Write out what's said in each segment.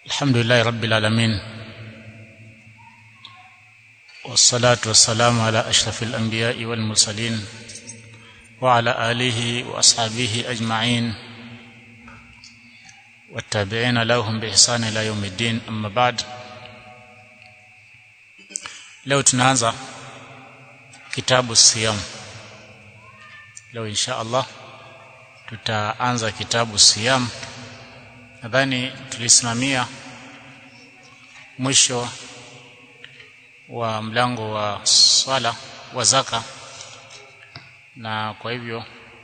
الحمد لله رب العالمين والصلاة والسلام على أشرف الأنبياء والمرسلين وعلى آله وأصحابه أجمعين والتابعين لهم بإحسان إلى يوم الدين أما بعد leo tunaanza kitabu siyam leo insha Allah tutaanza kitabu siyam nadhani tulisimamia mwisho wa mlango wa swala wa zaka na kwa hivyo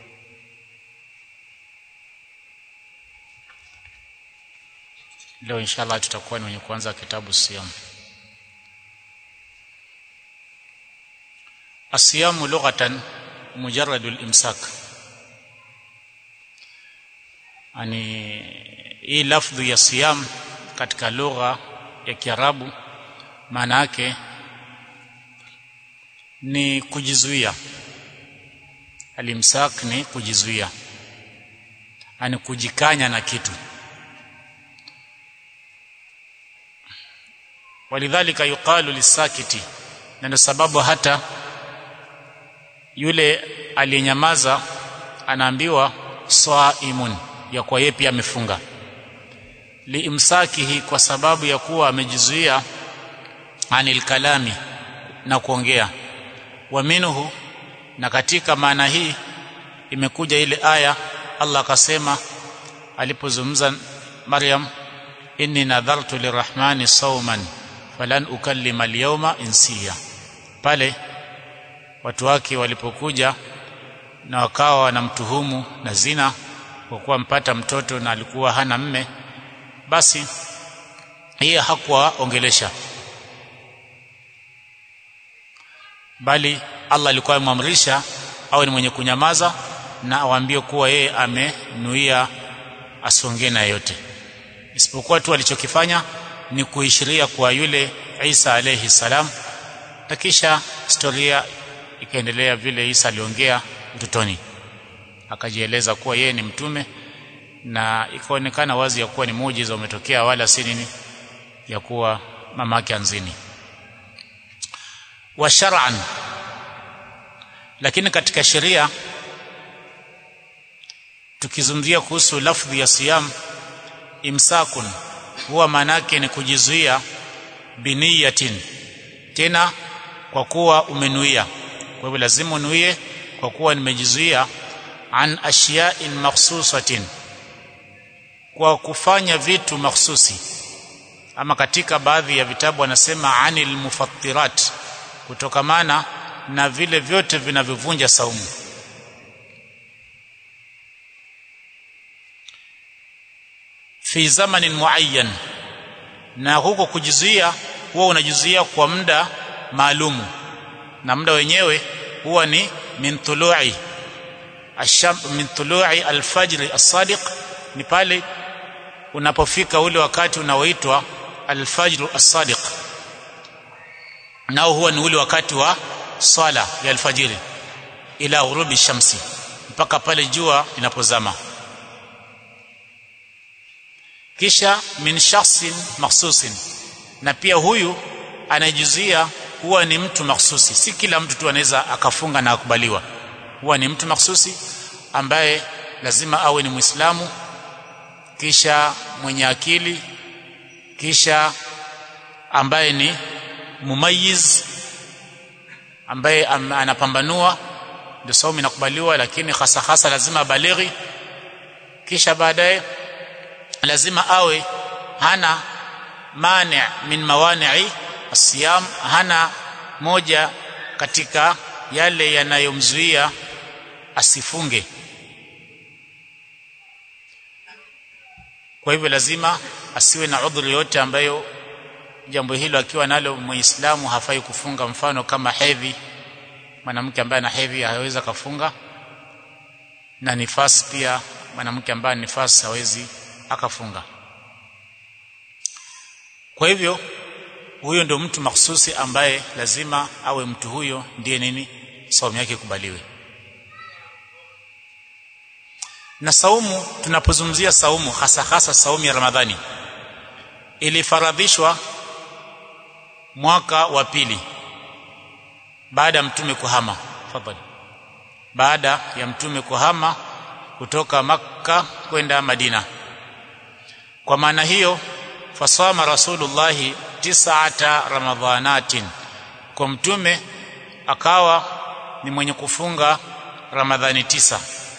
leo inshallah tutakuwa ni wenye kuanza kitabu siyam الصيام لغة مجرد الإمساك yani hii lafdhu ya siyam katika lugha ya Kiarabu maana yake ni kujizuia alimsak ni kujizuia ani kujikanya na kitu walidhalika yuqalu lisakiti na ndio sababu hata yule aliyenyamaza anaambiwa saimun ya kwa yeye pia amefunga liimsakihi kwa sababu ya kuwa amejizuia anil kalami na kuongea wa minhu na katika maana hii imekuja ile aya Allah akasema alipozungumza Maryam inni nadhartu lirahmani sawman falan ukallima alyawma insiya pale watu wake walipokuja na wakawa wanamtuhumu na zina kwa kuwa mpata mtoto na alikuwa hana mme basi yeye hakuwaongelesha bali Allah alikuwa amemwamrisha awe ni mwenye kunyamaza na awaambie kuwa yeye amenuia asiongee na yote isipokuwa tu alichokifanya ni kuishiria kwa yule Isa alayhi salam na kisha historia ikaendelea vile Isa aliongea utotoni akajieleza kuwa yeye ni mtume na ikaonekana wazi ya kuwa ni muujiza umetokea wala si nini ya kuwa mama yake anzini wa shar'an lakini katika sheria tukizungumzia kuhusu lafdhi ya siyam imsakun huwa maanake ni kujizuia biniyatin tena kwa kuwa umenuia kwa hivyo lazima unuie kwa kuwa nimejizuia an ashya'in makhsusatin kwa kufanya vitu makhsusi ama katika baadhi ya vitabu wanasema anil mufattirat kutokamana na vile vyote vinavyovunja saumu fi zamanin muayyan na huko kujizuia huwa unajizuia kwa muda maalumu na muda wenyewe huwa ni min tulu'i asham min tulu'i alfajr as-sadiq ni pale unapofika ule wakati unaoitwa alfajr as-sadiq nao huwa ni ule wakati wa swala ya alfajiri ila ghurubi shamsi mpaka pale jua linapozama kisha min shakhsin makhsusin na pia huyu anajizia huwa ni mtu mahsusi si kila mtu tu anaweza akafunga na akubaliwa huwa ni mtu mahsusi ambaye lazima awe ni muislamu kisha mwenye akili kisha ambaye ni mumayiz ambaye am, anapambanua ndio saumu inakubaliwa lakini hasa hasa lazima balighi kisha baadaye lazima awe hana mani min mawani'i asiyam hana moja katika yale yanayomzuia asifunge kwa hivyo lazima asiwe na udhuru yote ambayo jambo hilo akiwa nalo muislamu hafai kufunga mfano kama hedhi mwanamke ambaye ana hedhi hawezi kafunga na nifasi pia mwanamke ambaye nifasi hawezi akafunga kwa hivyo huyo ndio mtu mahsusi ambaye lazima awe mtu huyo ndiye nini saumu yake kubaliwe na saumu tunapozungumzia saumu hasa hasa saumu ya Ramadhani ilifaradhishwa mwaka wa pili baada ya mtume kuhama fadhali baada ya mtume kuhama kutoka makka kwenda madina kwa maana hiyo fasama rasulullah tis'ata ramadhanatin kwa mtume akawa ni mwenye kufunga ramadhani tisa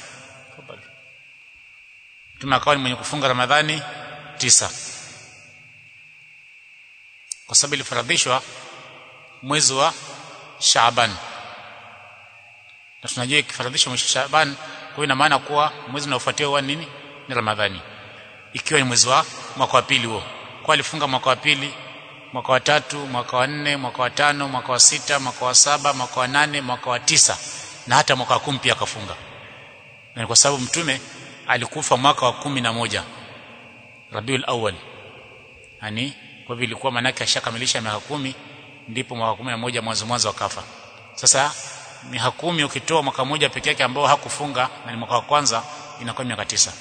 mtume akawa ni mwenye kufunga ramadhani tisa kwa sababu ilifaradhishwa mwezi wa Shaaban na tunajua ikifaradhishwa mwezi wa Shaaban kwa ina maana kuwa mwezi unaofuatia huwa nini ni Ramadhani ikiwa ni mwezi wa mwaka wa pili huo kwa alifunga mwaka wa pili mwaka wa tatu mwaka wa nne mwaka wa tano mwaka wa sita mwaka wa saba mwaka wa nane mwaka wa tisa na hata mwaka wa kumi pia akafunga na kwa sababu mtume alikufa mwaka wa kumi na moja Rabiul Awwal yani kwa hivyo ilikuwa manake ashakamilisha miaka kumi ndipo mwaka kumi na moja mwanzo mwanzo akafa sasa miaka kumi ukitoa mwaka mmoja peke yake ambao hakufunga na ni mwaka wa kwanza inakuwa miaka tisa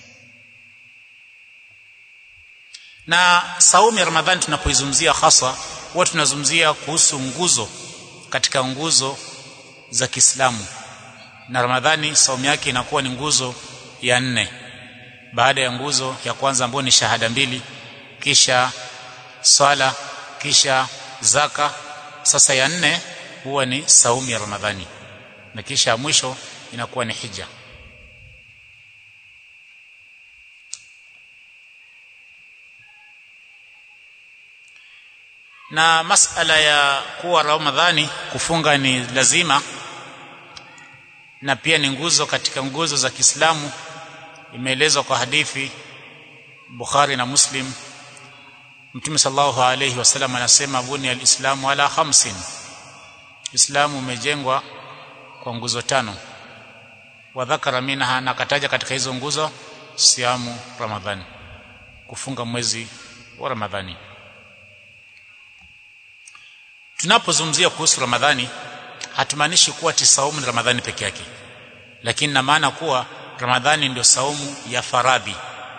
na saumu ya Ramadhani tunapoizungumzia hasa huwa tunazungumzia kuhusu nguzo katika nguzo za Kiislamu na Ramadhani saumu yake inakuwa ni nguzo ya nne baada ya nguzo ya kwanza ambayo ni shahada mbili kisha swala kisha zaka sasa ya nne huwa ni saumu ya Ramadhani na kisha ya mwisho inakuwa ni hija na masala ya kuwa Ramadhani kufunga ni lazima na pia ni nguzo katika nguzo za Kiislamu imeelezwa kwa hadithi Bukhari na Muslim Mtume sallallahu alayhi wasallam anasema buni alislamu ala khamsin Islamu umejengwa kwa nguzo tano wa dhakara minha na kataja katika hizo nguzo siamu Ramadhani kufunga mwezi wa Ramadhani tunapozungumzia kuhusu Ramadhani hatumaanishi kuwa ti saumu ni Ramadhani peke yake lakini na maana kuwa Ramadhani ndio saumu ya faradhi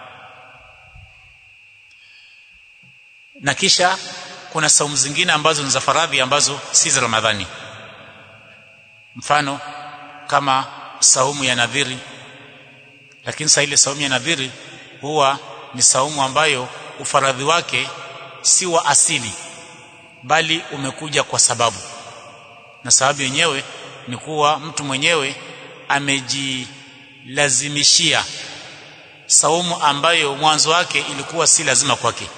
na kisha kuna saumu zingine ambazo ni za faradhi ambazo si za Ramadhani mfano kama saumu ya nadhiri lakini saa ile saumu ya nadhiri huwa ni saumu ambayo ufaradhi wake si wa asili bali umekuja kwa sababu na sababu yenyewe ni kuwa mtu mwenyewe amejilazimishia saumu ambayo mwanzo wake ilikuwa si lazima kwake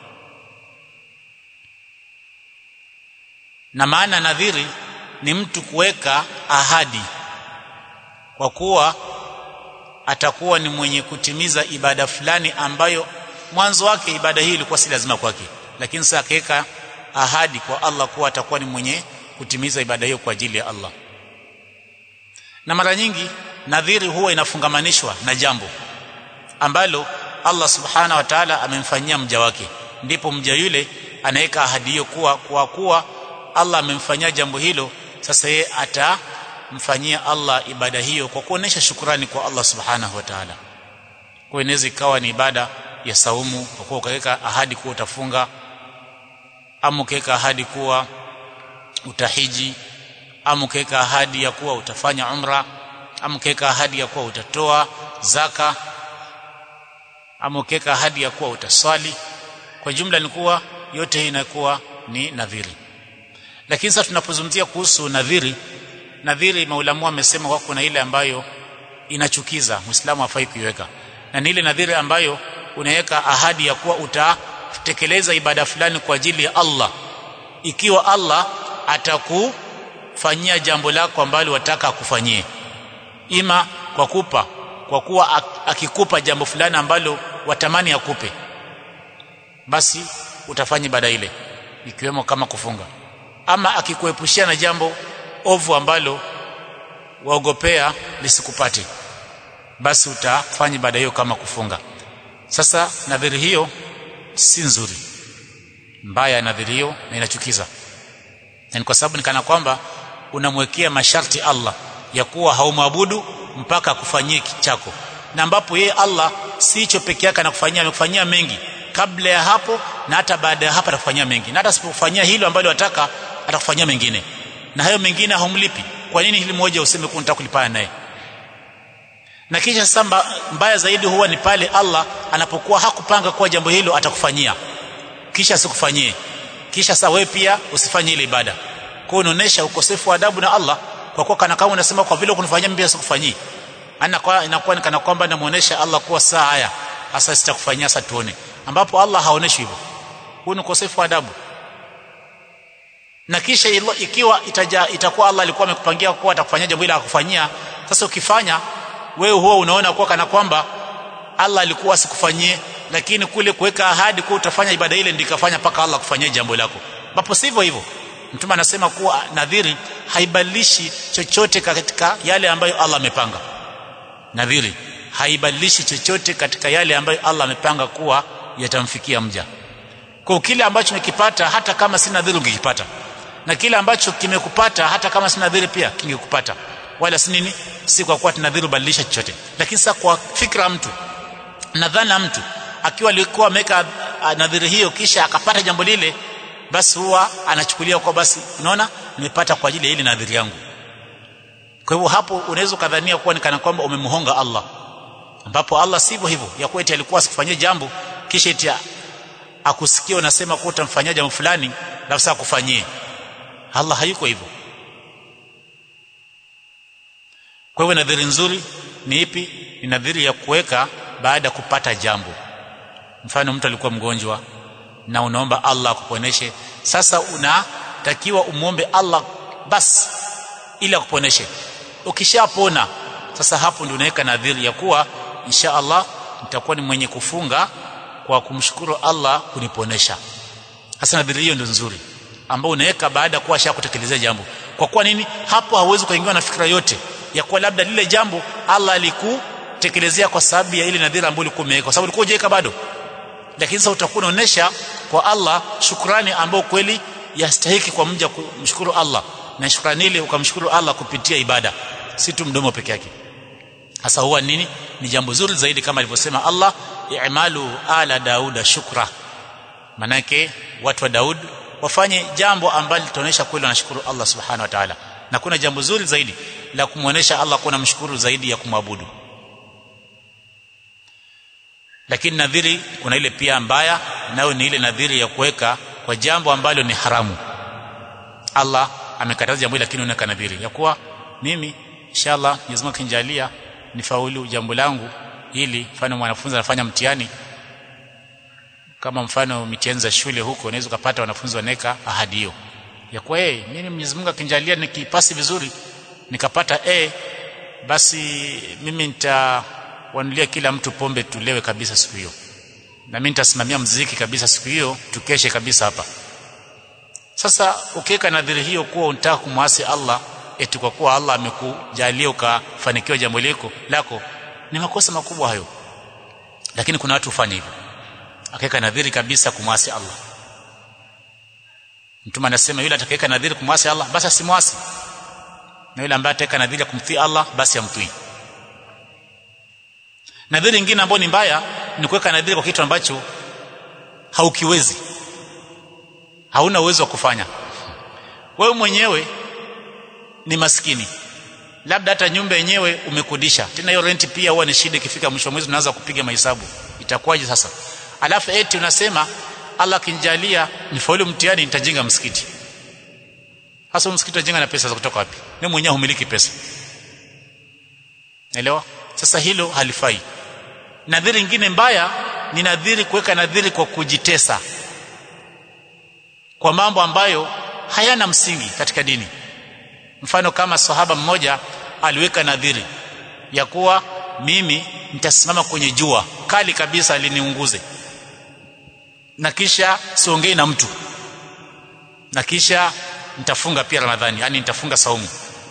na maana nadhiri ni mtu kuweka ahadi kwa kuwa atakuwa ni mwenye kutimiza ibada fulani ambayo mwanzo wake ibada hii ilikuwa si lazima kwake lakini sasa akaweka ahadi kwa Allah kuwa atakuwa ni mwenye kutimiza ibada hiyo kwa ajili ya Allah na mara nyingi nadhiri huwa inafungamanishwa na jambo ambalo Allah subhana wa ta'ala amemfanyia mja wake ndipo mja yule anaweka ahadi hiyo kuwa kwa kuwa Allah amemfanyia jambo hilo sasa yeye atamfanyia Allah ibada hiyo kwa kuonesha shukrani kwa Allah subhanahu wa ta'ala kwa inaweza ikawa ni ibada ya saumu kwa kuwa ukaweka ahadi kuwa utafunga ama ukaweka ahadi kuwa utahiji ama ukaweka ahadi ya kuwa utafanya umra ama ukaweka ahadi ya kuwa utatoa zaka ama ukaweka ahadi ya kuwa utaswali kwa jumla ni kuwa yote hii inakuwa ni nadhiri lakini sasa tunapozungumzia kuhusu nadhiri nadhiri maulamu wamesema kwa kuna ile ambayo inachukiza muislamu hafai kuiweka na ni ile nadhiri ambayo unaweka ahadi ya kuwa utatekeleza ibada fulani kwa ajili ya Allah ikiwa Allah atakufanyia jambo lako ambalo wataka akufanyie ima kwa kupa kwa kuwa akikupa jambo fulani ambalo watamani akupe basi utafanya ibada ile ikiwemo kama kufunga ama akikuepushia na jambo ovu ambalo waogopea lisikupate basi utafanya ibada hiyo kama kufunga sasa nadhiri hiyo si nzuri mbaya nadhiri hiyo na inachukiza na kwa sababu nikana kwamba unamwekea masharti Allah ya kuwa haumwabudu mpaka akufanyie chako na ambapo yeye Allah si hicho peke yake anakufanyia amekufanyia mengi kabla ya hapo na hata baada ya hapo atakufanyia mengi na hata asipofanyia hilo ambalo wataka atakufanyia mengine na hayo mengine haumlipi kwa nini hili moja useme kuwa unataka kulipana naye na kisha sasa mbaya zaidi huwa ni pale Allah anapokuwa hakupanga kuwa jambo hilo atakufanyia kisha asikufanyie kisha sasa wewe pia usifanye ile ibada kwa unaonesha ukosefu wa adabu na Allah kwa kuwa kana kama unasema kwa vile kunifanyia mimi sikufanyii ana kwa inakuwa kana kwamba namuonesha Allah kuwa saa haya hasa sitakufanyia sasa tuone ambapo Allah haoneshi hivyo huu ni ukosefu wa adabu na kisha ikiwa itaja, itakuwa Allah alikuwa amekupangia kuwa atakufanyia jambo hilo akufanyia sasa ukifanya wewe huwa unaona kuwa kana kwamba Allah alikuwa asikufanyie lakini kule kuweka ahadi kuwa utafanya ibada ile ndikafanya paka Allah kufanyia jambo lako ambapo sivyo hivyo mtume anasema kuwa nadhiri haibadilishi chochote katika yale ambayo Allah amepanga nadhiri haibadilishi chochote katika yale ambayo Allah amepanga kuwa yatamfikia mja kwa kile ambacho umekipata hata kama si nadhiri ungekipata na kile ambacho kimekupata hata kama si nadhiri pia kingekupata wala si nini si kwa kuwa tunadhiri badilisha chochote lakini sasa kwa fikra mtu nadhana mtu akiwa alikuwa ameweka nadhiri hiyo kisha akapata jambo lile basi huwa anachukulia kwa basi unaona nimepata kwa ajili ya ile nadhiri yangu kwa hivyo hapo unaweza kadhania kuwa ni kana kwamba umemhonga Allah ambapo Allah sivyo hivyo ya kuwa eti alikuwa asikufanyie jambo kisha eti akusikia unasema kuwa utamfanyia jambo fulani na sasa akufanyie Allah hayuko hivyo kwa hivyo nadhiri nzuri ni ipi ni nadhiri ya kuweka baada ya kupata jambo mfano mtu alikuwa mgonjwa na unaomba Allah akuponeshe sasa unatakiwa umwombe Allah basi ili akuponeshe ukishapona sasa hapo ndio unaweka nadhiri ya kuwa insha Allah nitakuwa ni mwenye kufunga kwa kumshukuru Allah kuniponesha hasa nadhiri hiyo ndio nzuri ambao unaweka baada ya kuwa ashakutekelezea jambo kwa kuwa nini hapo hauwezi kuingiwa na fikra yote ya kuwa labda lile jambo Allah alikutekelezea kwa sababu ya ile nadhiri ambayo ulikuwa umeweka kwa sababu ulikuwa hujaweka bado lakini sasa utakuwa unaonesha kwa Allah shukrani ambayo kweli yastahiki kwa mja kumshukuru Allah na shukrani ile ukamshukuru Allah kupitia ibada si tu mdomo peke yake hasa huwa nini ni jambo zuri zaidi kama alivyosema Allah i'malu ala dauda shukra manake watu wa Daud wafanye jambo ambalo litaonesha kweli wanashukuru Allah subhanahu wa ta'ala na kuna jambo zuri zaidi la kumuonesha Allah kuna mshukuru zaidi ya kumwabudu lakini nadhiri kuna ile pia mbaya nayo ni ile nadhiri ya kuweka kwa jambo ambalo ni haramu Allah amekataza jambo lakini unaweka nadhiri ya kuwa mimi inshallah Mwenyezi Mungu akinijalia nifaulu jambo langu ili mfano mwanafunzi anafanya mtihani kama mfano mitihani za shule huko unaweza kupata wanafunzi waneka ahadi hiyo ya kuwa hey, mimi Mwenyezi Mungu akinijalia nikipasi vizuri nikapata A basi mimi nitawanulia kila mtu pombe tulewe kabisa siku hiyo na mimi nitasimamia mziki kabisa siku hiyo tukeshe kabisa hapa sasa ukiweka nadhiri hiyo kuwa unataka kumwasi Allah eti kwa kuwa Allah amekujalia ukafanikiwa jambo lako lako ni makosa makubwa hayo lakini kuna watu hufanya hivyo akaweka nadhiri kabisa kumwasi Allah mtume anasema yule atakayeweka nadhiri kumwasi Allah basi asimwasi na yule ambaye ataweka nadhiri ya kumtii Allah basi amtii nadhiri nyingine ambayo ni mbaya ni kuweka nadhiri kwa kitu ambacho haukiwezi hauna uwezo wa kufanya wewe mwenyewe ni maskini labda hata nyumba yenyewe umekodisha tena hiyo renti pia huwa ni shida ikifika mwisho wa mwezi unaanza kupiga mahesabu itakuwaje sasa alafu eti unasema Allah akinijalia nifaulu mtihani nitajenga msikiti hasa msikiti utajenga na pesa za kutoka wapi wewe mwenyewe humiliki pesa elewa sasa hilo halifai nadhiri nyingine mbaya ni nadhiri kuweka nadhiri kwa kujitesa kwa mambo ambayo hayana msingi katika dini mfano kama sahaba mmoja aliweka nadhiri ya kuwa mimi nitasimama kwenye jua kali kabisa liniunguze na kisha siongei na mtu na kisha nitafunga pia ramadhani yani nitafunga saumu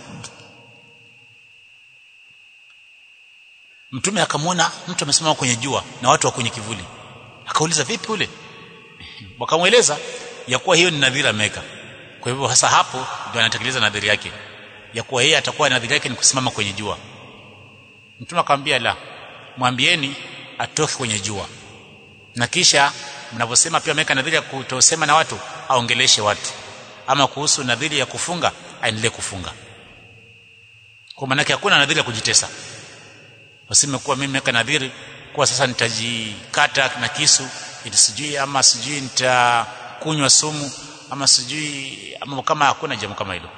mtume akamwona mtu amesimama kwenye jua na watu wa kwenye kivuli akauliza vipi ule wakamweleza ya kuwa hiyo ni nadhiri ameweka kwa hivyo hasa hapo ndio anatekeleza nadhiri yake ya kuwa yeye atakuwa nadhiri yake ni kusimama kwenye jua mtume akamwambia la mwambieni atoke kwenye jua na kisha mnavyosema pia ameweka nadhiri ya kutosema na watu aongeleshe watu ama kuhusu nadhiri ya kufunga aendelee kufunga kwa maana hakuna nadhiri ya kujitesa waseme kuwa mimi nimeweka nadhiri kuwa sasa nitajikata na kisu ili sijui ama sijui nitakunywa sumu ama sijui ama kama hakuna jambo kama hilo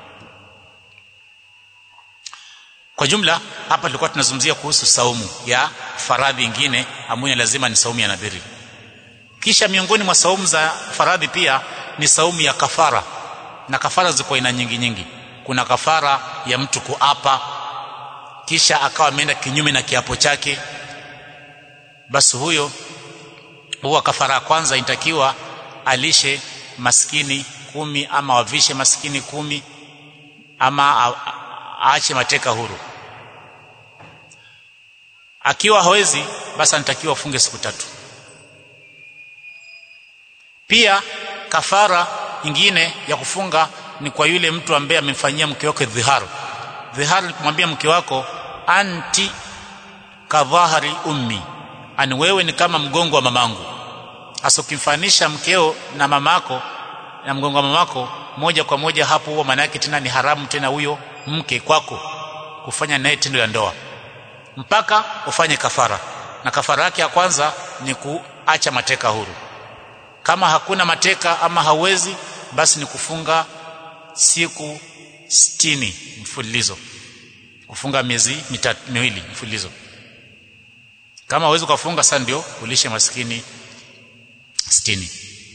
kwa jumla hapa tulikuwa tunazungumzia kuhusu saumu ya faradhi ingine ambayo lazima ni saumu ya nadhiri kisha miongoni mwa saumu za faradhi pia ni saumu ya kafara na kafara ziko aina nyingi nyingi kuna kafara ya mtu kuapa kisha akawa ameenda kinyume na kiapo chake basi huyo huwa kafara ya kwanza inatakiwa alishe maskini kumi ama wavishe maskini kumi ama aache mateka huru akiwa hawezi basi anatakiwa afunge siku tatu pia kafara ingine ya kufunga ni kwa yule mtu ambaye amemfanyia mke wake dhihar dhihar ni kumwambia mke wako anti kadhahari ummi ani wewe ni kama mgongo wa mamangu hasa ukimfanisha mkeo na mamako na mgongo wa mamako moja kwa moja hapo huo maana yake tena ni haramu tena huyo mke kwako kufanya naye tendo la ndoa mpaka ufanye kafara na kafara yake ya kwanza ni kuacha mateka huru kama hakuna mateka ama hauwezi basi ni kufunga siku sitini mfululizo kufunga miezi mitatu miwili mfululizo kama hauwezi kufunga sasa ndio ulishe maskini sitini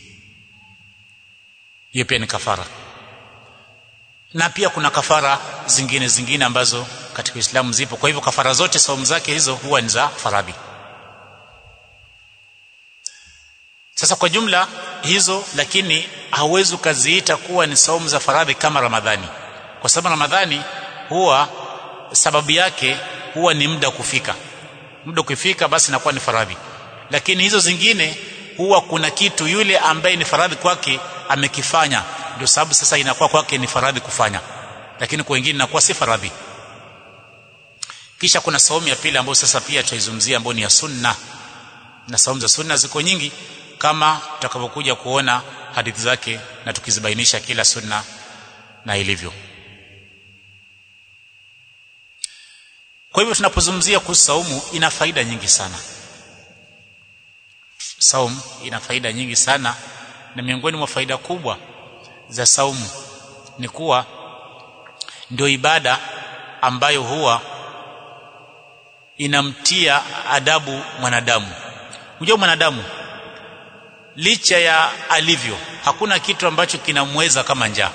hiyo pia ni kafara na pia kuna kafara zingine zingine ambazo katika Uislamu zipo kwa hivyo kafara zote saumu zake hizo huwa ni za faradhi sasa kwa jumla hizo lakini hauwezi ukaziita kuwa ni saumu za faradhi kama Ramadhani kwa sababu Ramadhani huwa sababu yake huwa ni muda kufika muda ukifika basi inakuwa ni faradhi lakini hizo zingine huwa kuna kitu yule ambaye ni faradhi kwake amekifanya ndio sababu sasa inakuwa kwake ni faradhi kufanya lakini kwa wengine inakuwa si faradhi kisha kuna saumu ya pili ambayo sasa pia tutaizungumzia ambayo ni ya sunna na saumu za sunna ziko nyingi kama tutakavyokuja kuona hadithi zake na tukizibainisha kila sunna na ilivyo kwa hivyo tunapozungumzia kuhusu saumu ina faida nyingi sana saumu ina faida nyingi sana na miongoni mwa faida kubwa za saumu ni kuwa ndio ibada ambayo huwa inamtia adabu mwanadamu unajua mwanadamu licha ya alivyo hakuna kitu ambacho kinamweza kama njaa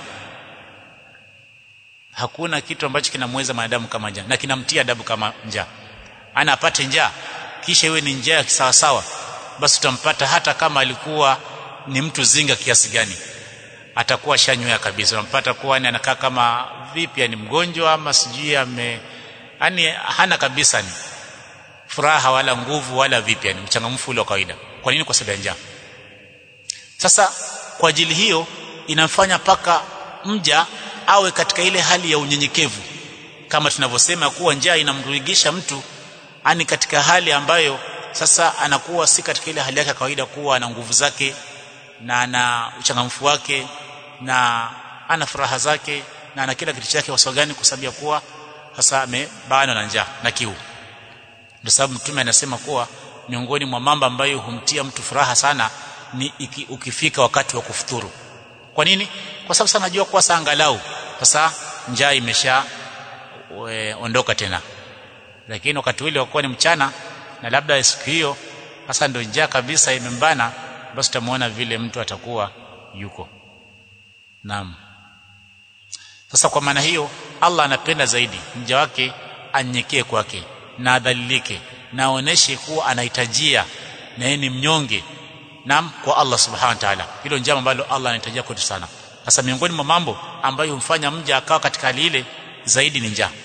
hakuna kitu ambacho kinamweza mwanadamu kama njaa na kinamtia adabu kama njaa ana apate njaa kisha iwe ni njaa sawa sawa basi utampata hata kama alikuwa ni mtu zinga kiasi gani atakuwa shanywea kabisa unampata kuwa ni anakaa kama vipi ni mgonjwa ama sijui ame yani hana kabisa ni furaha wala nguvu wala vipi ni mchangamfu ule wa kawaida kwa nini kwa sababu ya njaa sasa kwa ajili hiyo inamfanya paka mja awe katika ile hali ya unyenyekevu kama tunavyosema kuwa njaa inamrudigisha mtu ani katika hali ambayo sasa anakuwa si katika ile hali yake ya kawaida kuwa ana nguvu zake na ana uchangamfu wake na ana furaha zake na ana kila kitu chake kwa gani kwa sababu ya kuwa sasa amebanwa na njaa na kiu ndio sababu mtume anasema kuwa miongoni mwa mambo ambayo humtia mtu furaha sana ni iki, ukifika wakati wa kufuturu kwa nini kwa sababu sana najua kuwa saa angalau sasa njaa imesha we, ondoka tena lakini wakati ule wakuwa ni mchana na labda siku hiyo sasa ndio njaa kabisa imembana basi utamuona vile mtu atakuwa yuko naam sasa kwa maana hiyo Allah anapenda zaidi mja wake anyekee kwake na adhalilike na aoneshe kuwa anahitajia na yeye ni mnyonge naam kwa Allah subhanahu wa ta'ala hilo njama ambalo Allah anahitajia kwetu sana sasa miongoni mwa mambo ambayo humfanya mja akawa katika hali ile zaidi ni njaa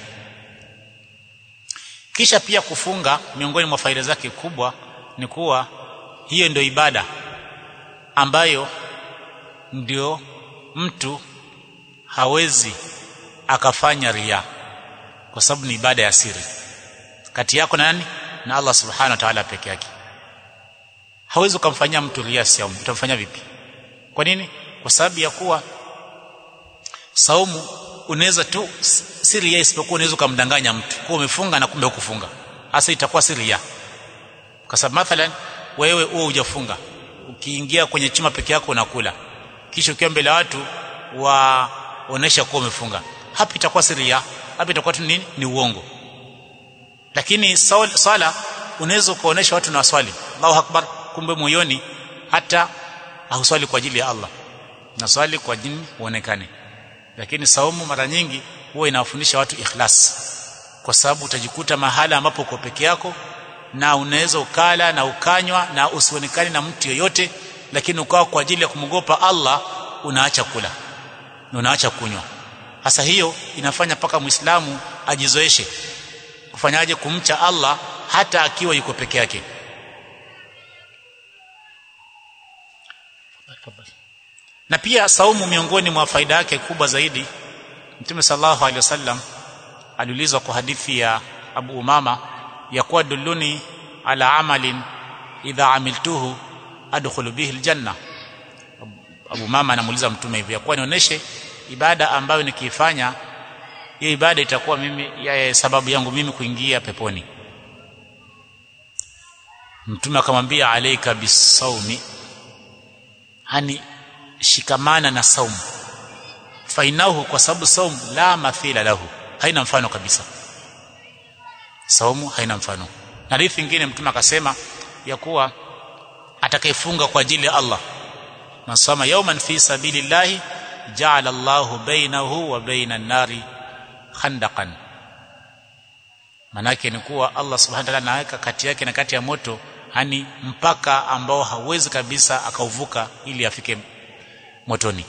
kisha pia kufunga miongoni mwa faida zake kubwa ni kuwa hiyo ndio ibada ambayo ndio mtu hawezi akafanya ria kwa sababu ni ibada ya siri kati yako na nani na Allah subhanahu wa ta'ala peke yake hawezi kumfanyia mtu ria saumu utamfanyia vipi kwa nini kwa sababu ya kuwa saumu unaweza tu si ria isipokuwa unaweza kumdanganya mtu kwa umefunga na kumbe hukufunga hasa itakuwa si ria kwa sababu mathalan wewe uwe hujafunga ukiingia kwenye chuma peke yako unakula kisha ukiwa mbele ya watu waonesha kuwa umefunga hapa itakuwa si ria hapa itakuwa tu nini ni uongo lakini swala unaweza kuonesha watu na swali Allahu akbar kumbe moyoni hata hauswali kwa ajili ya Allah na swali kwa ajili uonekane lakini saumu mara nyingi huwa inawafundisha watu ikhlas kwa sababu utajikuta mahala ambapo uko peke yako na unaweza ukala na ukanywa na usionekane na mtu yoyote lakini ukawa kwa ajili ya kumwogopa Allah unaacha kula na unaacha kunywa hasa hiyo inafanya paka muislamu ajizoeshe kufanyaje kumcha Allah hata akiwa yuko peke yake na pia saumu miongoni mwa faida yake kubwa zaidi Mtume sallallahu alaihi wasallam aliulizwa kwa hadithi ya Abu Umama ya kuwa dulluni ala amalin idha amiltuhu adkhulu bihi aljanna Abu Umama anamuuliza mtume hivi ya kuwa nionyeshe ibada ambayo nikiifanya hiyo ibada itakuwa mimi ya sababu yangu mimi kuingia peponi mtume akamwambia alayka bisawmi hani shikamana na saumu fainahu kwa sababu saumu la mathila lahu haina mfano kabisa saumu haina mfano na hadithi nyingine mtume akasema ya kuwa atakayefunga kwa ajili ya Allah nasoma yawman fi sabilillahi ja'ala Allahu bainahu wa baina an-nari khandaqan manake ni kuwa Allah subhanahu wa ta'ala anaweka kati yake na kati ya moto hani mpaka ambao hawezi kabisa akauvuka ili afike motoni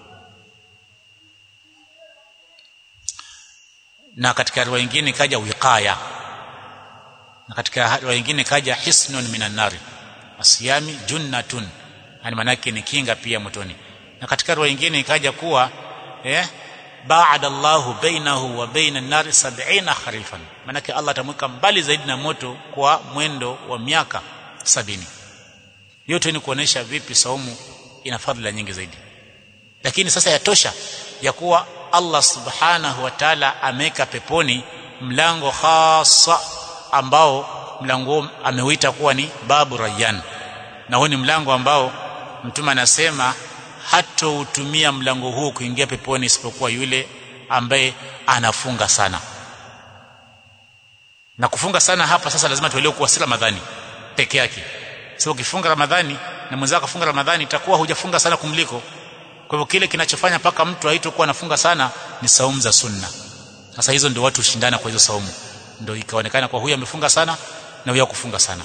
na katika riwaya nyingine kaja wiqaya na katika riwaya nyingine kaja hisnun minan nari asiyami junnatun yani manake ni kinga pia motoni na katika riwaya nyingine ikaja kuwa eh baada Allahu bainahu wa baina an-nar 70 kharifan manake Allah atamweka mbali zaidi na moto kwa mwendo wa miaka sabini yote ni kuonesha vipi saumu ina fadhila nyingi zaidi lakini sasa yatosha ya kuwa Allah subhanahu wa ta'ala ameweka peponi mlango hasa ambao mlango ameuita kuwa ni babu rayyan na huo ni mlango ambao mtume anasema hatoutumia mlango huu kuingia peponi isipokuwa yule ambaye anafunga sana na kufunga sana hapa sasa lazima tuelewe kuwa si Ramadhani peke yake sio ukifunga Ramadhani na mwenzako afunga Ramadhani itakuwa hujafunga sana kumliko kwa hivyo kile kinachofanya paka mtu aitokuwa anafunga sana ni saumu za sunna sasa hizo ndio watu ushindana kwa hizo saumu ndio ikaonekana kwa huyu amefunga sana na huyu kufunga sana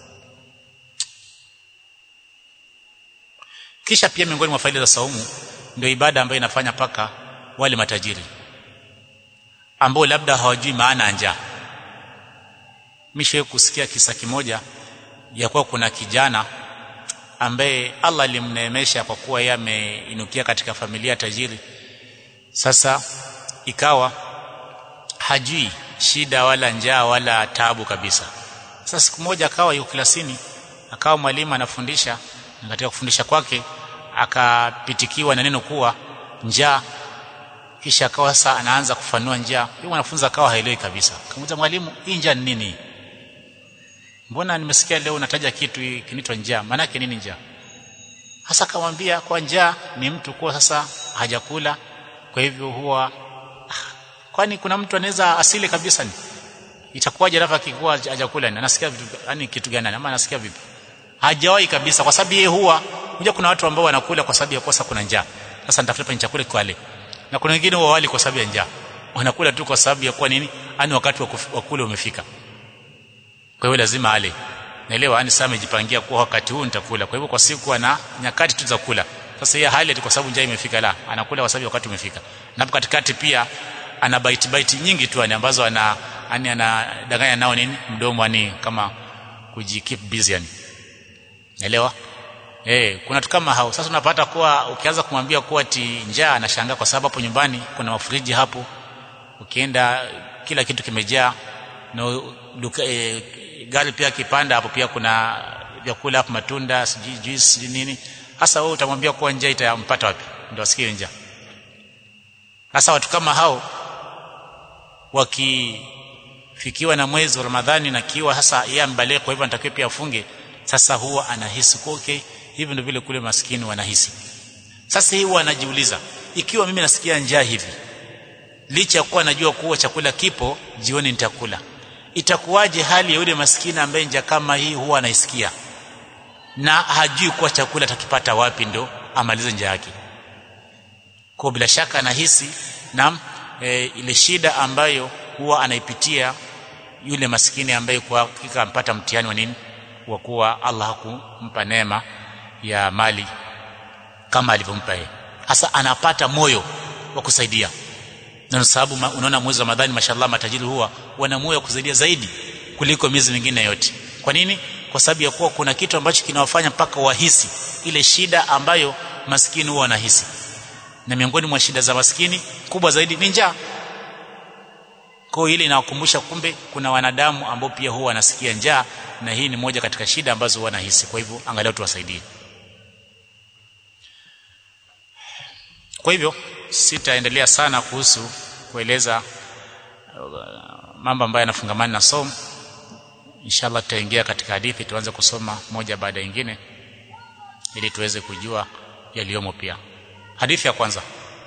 kisha pia miongoni mwa faida za saumu ndio ibada ambayo inafanya paka wale matajiri ambao labda hawajui maana ya njaa mishe kusikia kisa kimoja ya kuwa kuna kijana ambaye Allah alimneemesha kwa kuwa yeye ameinukia katika familia tajiri sasa ikawa hajui shida wala njaa wala tabu kabisa sasa siku moja akawa yuko klasini akawa mwalimu anafundisha na katika kufundisha kwake akapitikiwa na neno kuwa njaa kisha akawa sasa anaanza kufanua njaa yule mwanafunzi akawa haelewi kabisa akamuuliza mwalimu hii njaa ni nini mbona nimesikia leo unataja kitu kinaitwa njaa maana yake nini njaa hasa akamwambia kwa njaa ni mtu kuwa sasa hajakula kwa hivyo huwa kwani kuna mtu anaweza asile kabisa ni itakuwaje alafu akikuwa hajakula ni anasikia vitu yani kitu gani ama anasikia vipi hajawahi kabisa kwa sababu yeye huwa unajua kuna watu ambao wanakula kwa sababu ya kosa kuna njaa sasa nitafuta chakula kwale na kuna wengine huwa wali kwa sababu ya njaa wanakula tu kwa sababu ya kuwa nini ani wakati wa kula umefika kwa hiyo lazima ale naelewa yani sasa amejipangia kwa wakati huu nitakula kwa hivyo kwa siku ana nyakati tu za kula sasa yeye hali kwa sababu njaa imefika la anakula kwa sababu wakati umefika na hapo katikati pia ana bite bite nyingi tu yani ambazo ana yani anadanganya nao nini mdomo yani kama kujikeep busy yani naelewa eh kuna tu kama hao sasa unapata kuwa ukianza kumwambia kuwa ti njaa anashangaa kwa sababu hapo nyumbani kuna mafriji hapo ukienda kila kitu kimejaa na duka, e, gari pia kipanda hapo pia kuna vyakula hapo matunda sijui juice sijui nini hasa wewe utamwambia kuwa njaa itampata wapi ndio asikie njaa hasa watu kama hao wakifikiwa na mwezi wa Ramadhani na kiwa hasa yeye ambalie kwa hivyo anatakiwa pia afunge sasa huwa anahisi kwa okay hivi ndio vile kule maskini wanahisi sasa hii huwa anajiuliza ikiwa mimi nasikia njaa hivi licha ya kuwa najua kuwa chakula kipo jioni nitakula itakuwaje hali ya yule maskini ambaye njaa kama hii huwa anaisikia na hajui kuwa chakula atakipata wapi ndo amalize njaa yake kwa bila shaka anahisi na e, ile shida ambayo huwa anaipitia yule maskini ambaye kwa hakika ampata mtihani wa nini wa kuwa Allah hakumpa neema ya mali kama alivyompa yeye hasa anapata moyo wa kusaidia na sababu unaona mwezi wa Ramadhani mashallah matajiri huwa wana moyo wa kusaidia zaidi kuliko miezi mingine yote kwa nini kwa sababu ya kuwa kuna kitu ambacho kinawafanya mpaka wahisi ile shida ambayo maskini huwa wanahisi na miongoni mwa shida za maskini kubwa zaidi ni njaa kwa ile inawakumbusha kumbe kuna wanadamu ambao pia huwa wanasikia njaa na hii ni moja katika shida ambazo wanahisi kwa hivyo angalau tuwasaidie kwa hivyo sitaendelea sana kuhusu kueleza uh, mambo ambayo yanafungamana na somo inshallah tutaingia katika hadithi tuanze kusoma moja baada ya nyingine ili tuweze kujua yaliyomo pia hadithi ya kwanza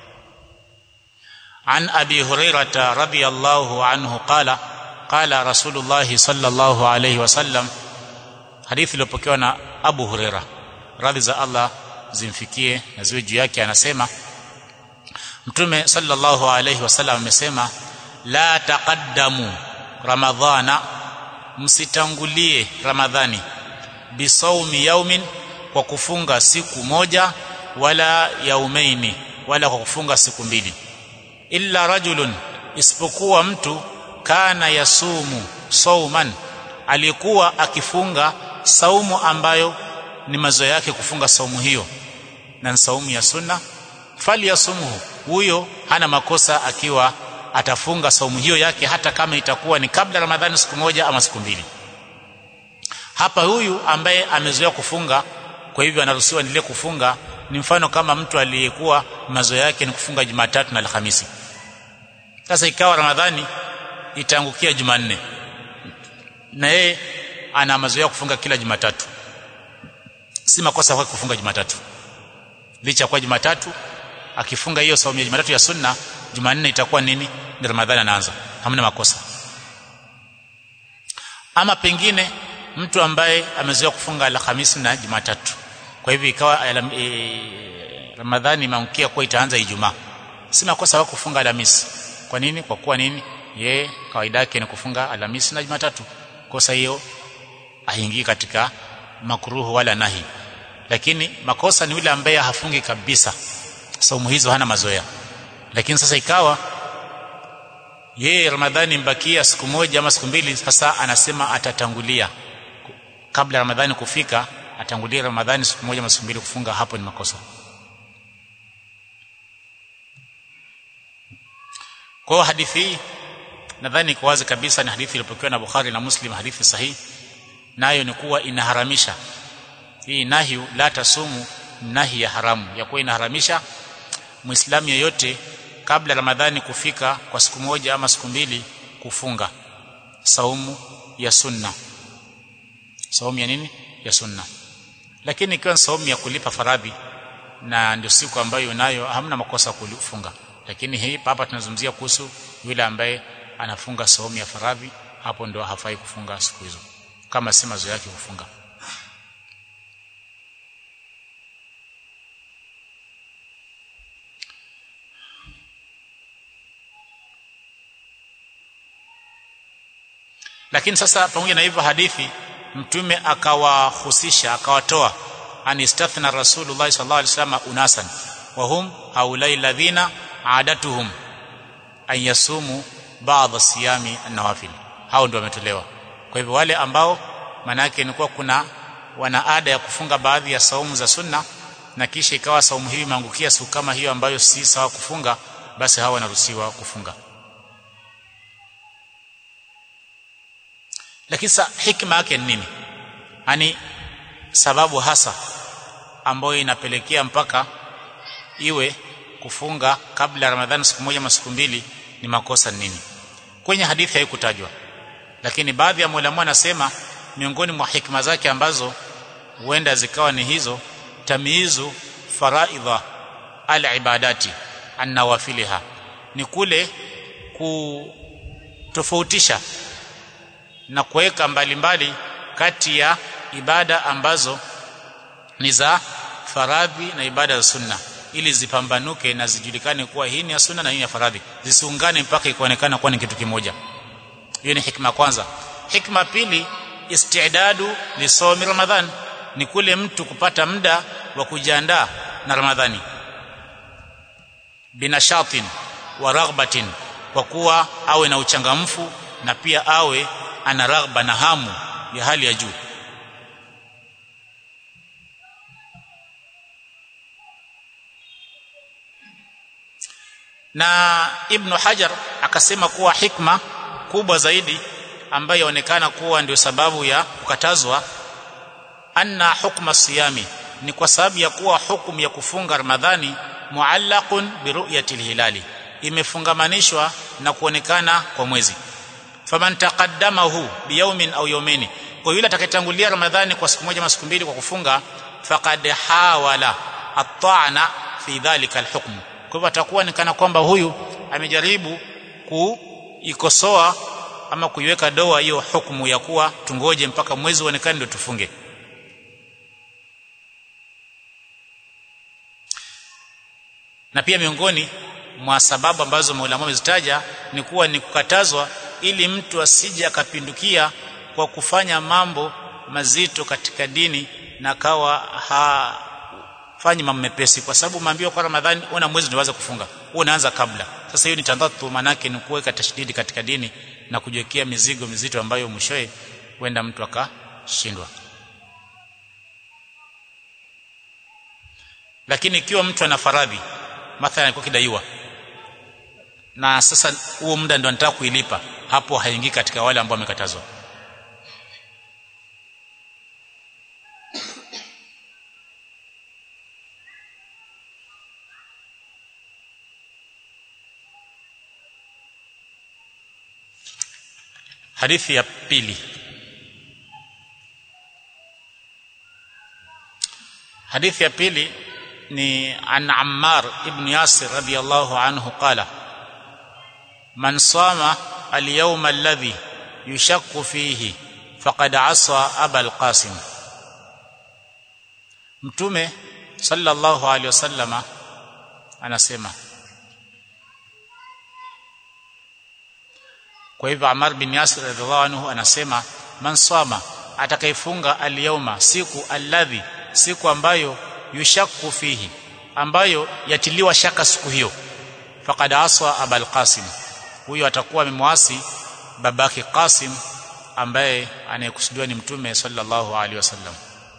عن ابي هريره رضي الله عنه قال قال رسول الله صلى الله عليه وسلم حديث iliyopokewa na Abu Huraira radhi za Allah zimfikie na ziwe juu yake anasema Mtume sallallahu alayhi wasallam amesema la taqaddamu ramadhana msitangulie ramadhani bisawmi yaumin kwa kufunga siku moja wala yaumaini wala kwa kufunga siku mbili illa rajulun isipokuwa mtu kana yasumu sauman alikuwa akifunga saumu ambayo ni mazoea yake kufunga saumu hiyo na ni saumu ya sunna fali yasumuhu huyo hana makosa akiwa atafunga saumu hiyo yake hata kama itakuwa ni kabla ramadhani siku moja ama siku mbili hapa huyu ambaye amezoea kufunga kwa hivyo anaruhusiwa endelee kufunga ni mfano kama mtu aliyekuwa mazoea yake ni kufunga Jumatatu na Alhamisi sasa ikawa Ramadhani itaangukia Jumanne na yeye ana mazoea kufunga kila Jumatatu si makosa kwake kufunga Jumatatu licha kwa Jumatatu akifunga hiyo saumu ya Jumatatu ya sunna Jumanne itakuwa nini ni Ramadhani anaanza hamna makosa ama pengine mtu ambaye amezoea kufunga Alhamisi na Jumatatu kwa hivyo ikawa e, Ramadhani imeangukia kuwa itaanza Ijumaa si makosa wako kufunga Alhamisi kwa nini kwa kuwa nini ye kawaida yake ni kufunga Alhamisi na Jumatatu kosa hiyo haingii katika makruhu wala nahi lakini makosa ni yule ambaye hafungi kabisa saumu hizo hana mazoea lakini sasa ikawa yeye Ramadhani mbakia siku moja ama siku mbili sasa anasema atatangulia kabla Ramadhani kufika atangulia Ramadhani siku moja ama siku mbili kufunga hapo ni makosa kwa hadithi hii nadhani iko wazi kabisa ni hadithi iliyopokewa na Bukhari na Muslim hadithi sahihi nayo ni kuwa inaharamisha hii nahi la tasumu nahi ya haramu ya kuwa inaharamisha muislamu yeyote kabla ramadhani kufika kwa siku moja ama siku mbili kufunga saumu ya sunna saumu ya nini ya sunna lakini ikiwa saumu ya kulipa faradhi na ndio siku ambayo nayo hamna makosa kufunga lakini hii hapa tunazungumzia kuhusu yule ambaye anafunga saumu ya faradhi hapo ndio hafai kufunga siku hizo kama si mazoea yake kufunga lakini sasa pamoja na hivyo hadithi mtume akawahusisha akawatoa an istathna rasulullah sallallahu alaihi wasallam unasan wa hum haulai alladhina adatuhum an yasumu ba'd siyami an-nawafil hao ndio wametolewa kwa hivyo wale ambao manake ni kuwa kuna wana ada ya kufunga baadhi ya saumu za sunna na kisha ikawa saumu hii imeangukia siku kama hiyo ambayo si sawa kufunga basi hawa wanaruhusiwa kufunga lakini sa hikma yake ni nini yani sababu hasa ambayo inapelekea mpaka iwe kufunga kabla Ramadhani siku moja ama siku mbili ni makosa nini kwenye hadithi haikutajwa lakini baadhi ya maulama wanasema miongoni mwa hikma zake ambazo huenda zikawa ni hizo tamyizu faraidha al-ibadati an-nawafiliha ni kule kutofautisha na kuweka mbalimbali kati ya ibada ambazo ni za faradhi na ibada za sunna ili zipambanuke na zijulikane kuwa hii ni ya sunna na hii ni ya faradhi zisiungane mpaka ikaonekana kuwa ni kitu kimoja hiyo ni hikma kwanza hikma pili istidadu lisomi ramadhan ni kule mtu kupata muda wa kujiandaa na ramadhani binashatin wa raghbatin kwa kuwa awe na uchangamfu na pia awe ana raghba na hamu ya hali ya juu na ibn hajar akasema kuwa hikma kubwa zaidi ambayo yaonekana kuwa ndio sababu ya kukatazwa anna hukma siyami ni kwa sababu ya kuwa hukumu ya kufunga ramadhani muallaqun bi ru'yati hilali imefungamanishwa na kuonekana kwa mwezi faman taqaddamahu biyawmin au yawmaini kwa yule atakayetangulia ramadhani kwa siku moja ama siku mbili kwa kufunga faqad hawala at-ta'na fi dhalika al-hukm kwa hivyo atakuwa ni kana kwamba huyu amejaribu kuikosoa ama kuiweka doa hiyo hukumu ya kuwa tungoje mpaka mwezi uonekane ndio tufunge na pia miongoni mwa sababu ambazo maulama wamezitaja ni kuwa ni kukatazwa ili mtu asije akapindukia kwa kufanya mambo mazito katika dini na kawa hafanyi mambo mepesi kwa sababu maambiwa kwa Ramadhani una mwezi ndio kufunga wewe unaanza kabla sasa hiyo ni tandatu manake ni kuweka tashdidi katika dini na kujiwekea mizigo mizito ambayo mwishowe huenda mtu akashindwa lakini ikiwa mtu ana faradhi mathalan alikuwa kidaiwa na sasa huo muda ndio anataka kuilipa hapo haingii katika wale ambao wamekatazwa hadithi ya pili hadithi ya pili ni an Ammar ibn Yasir radiyallahu anhu qala man sama al-yawma alladhi yushakku fihi faqad asa aba al-qasim mtume sallallahu alaihi wasallama anasema kwa hivyo Ammar bin Yasir radhiallahu anhu anasema man sama atakayefunga al-yawma siku alladhi siku ambayo yushakku fihi ambayo yatiliwa shaka siku hiyo faqad aswa abul qasim huyo atakuwa amemwasi babake Qasim ambaye anayekusudiwa ni mtume sallallahu alaihi wasallam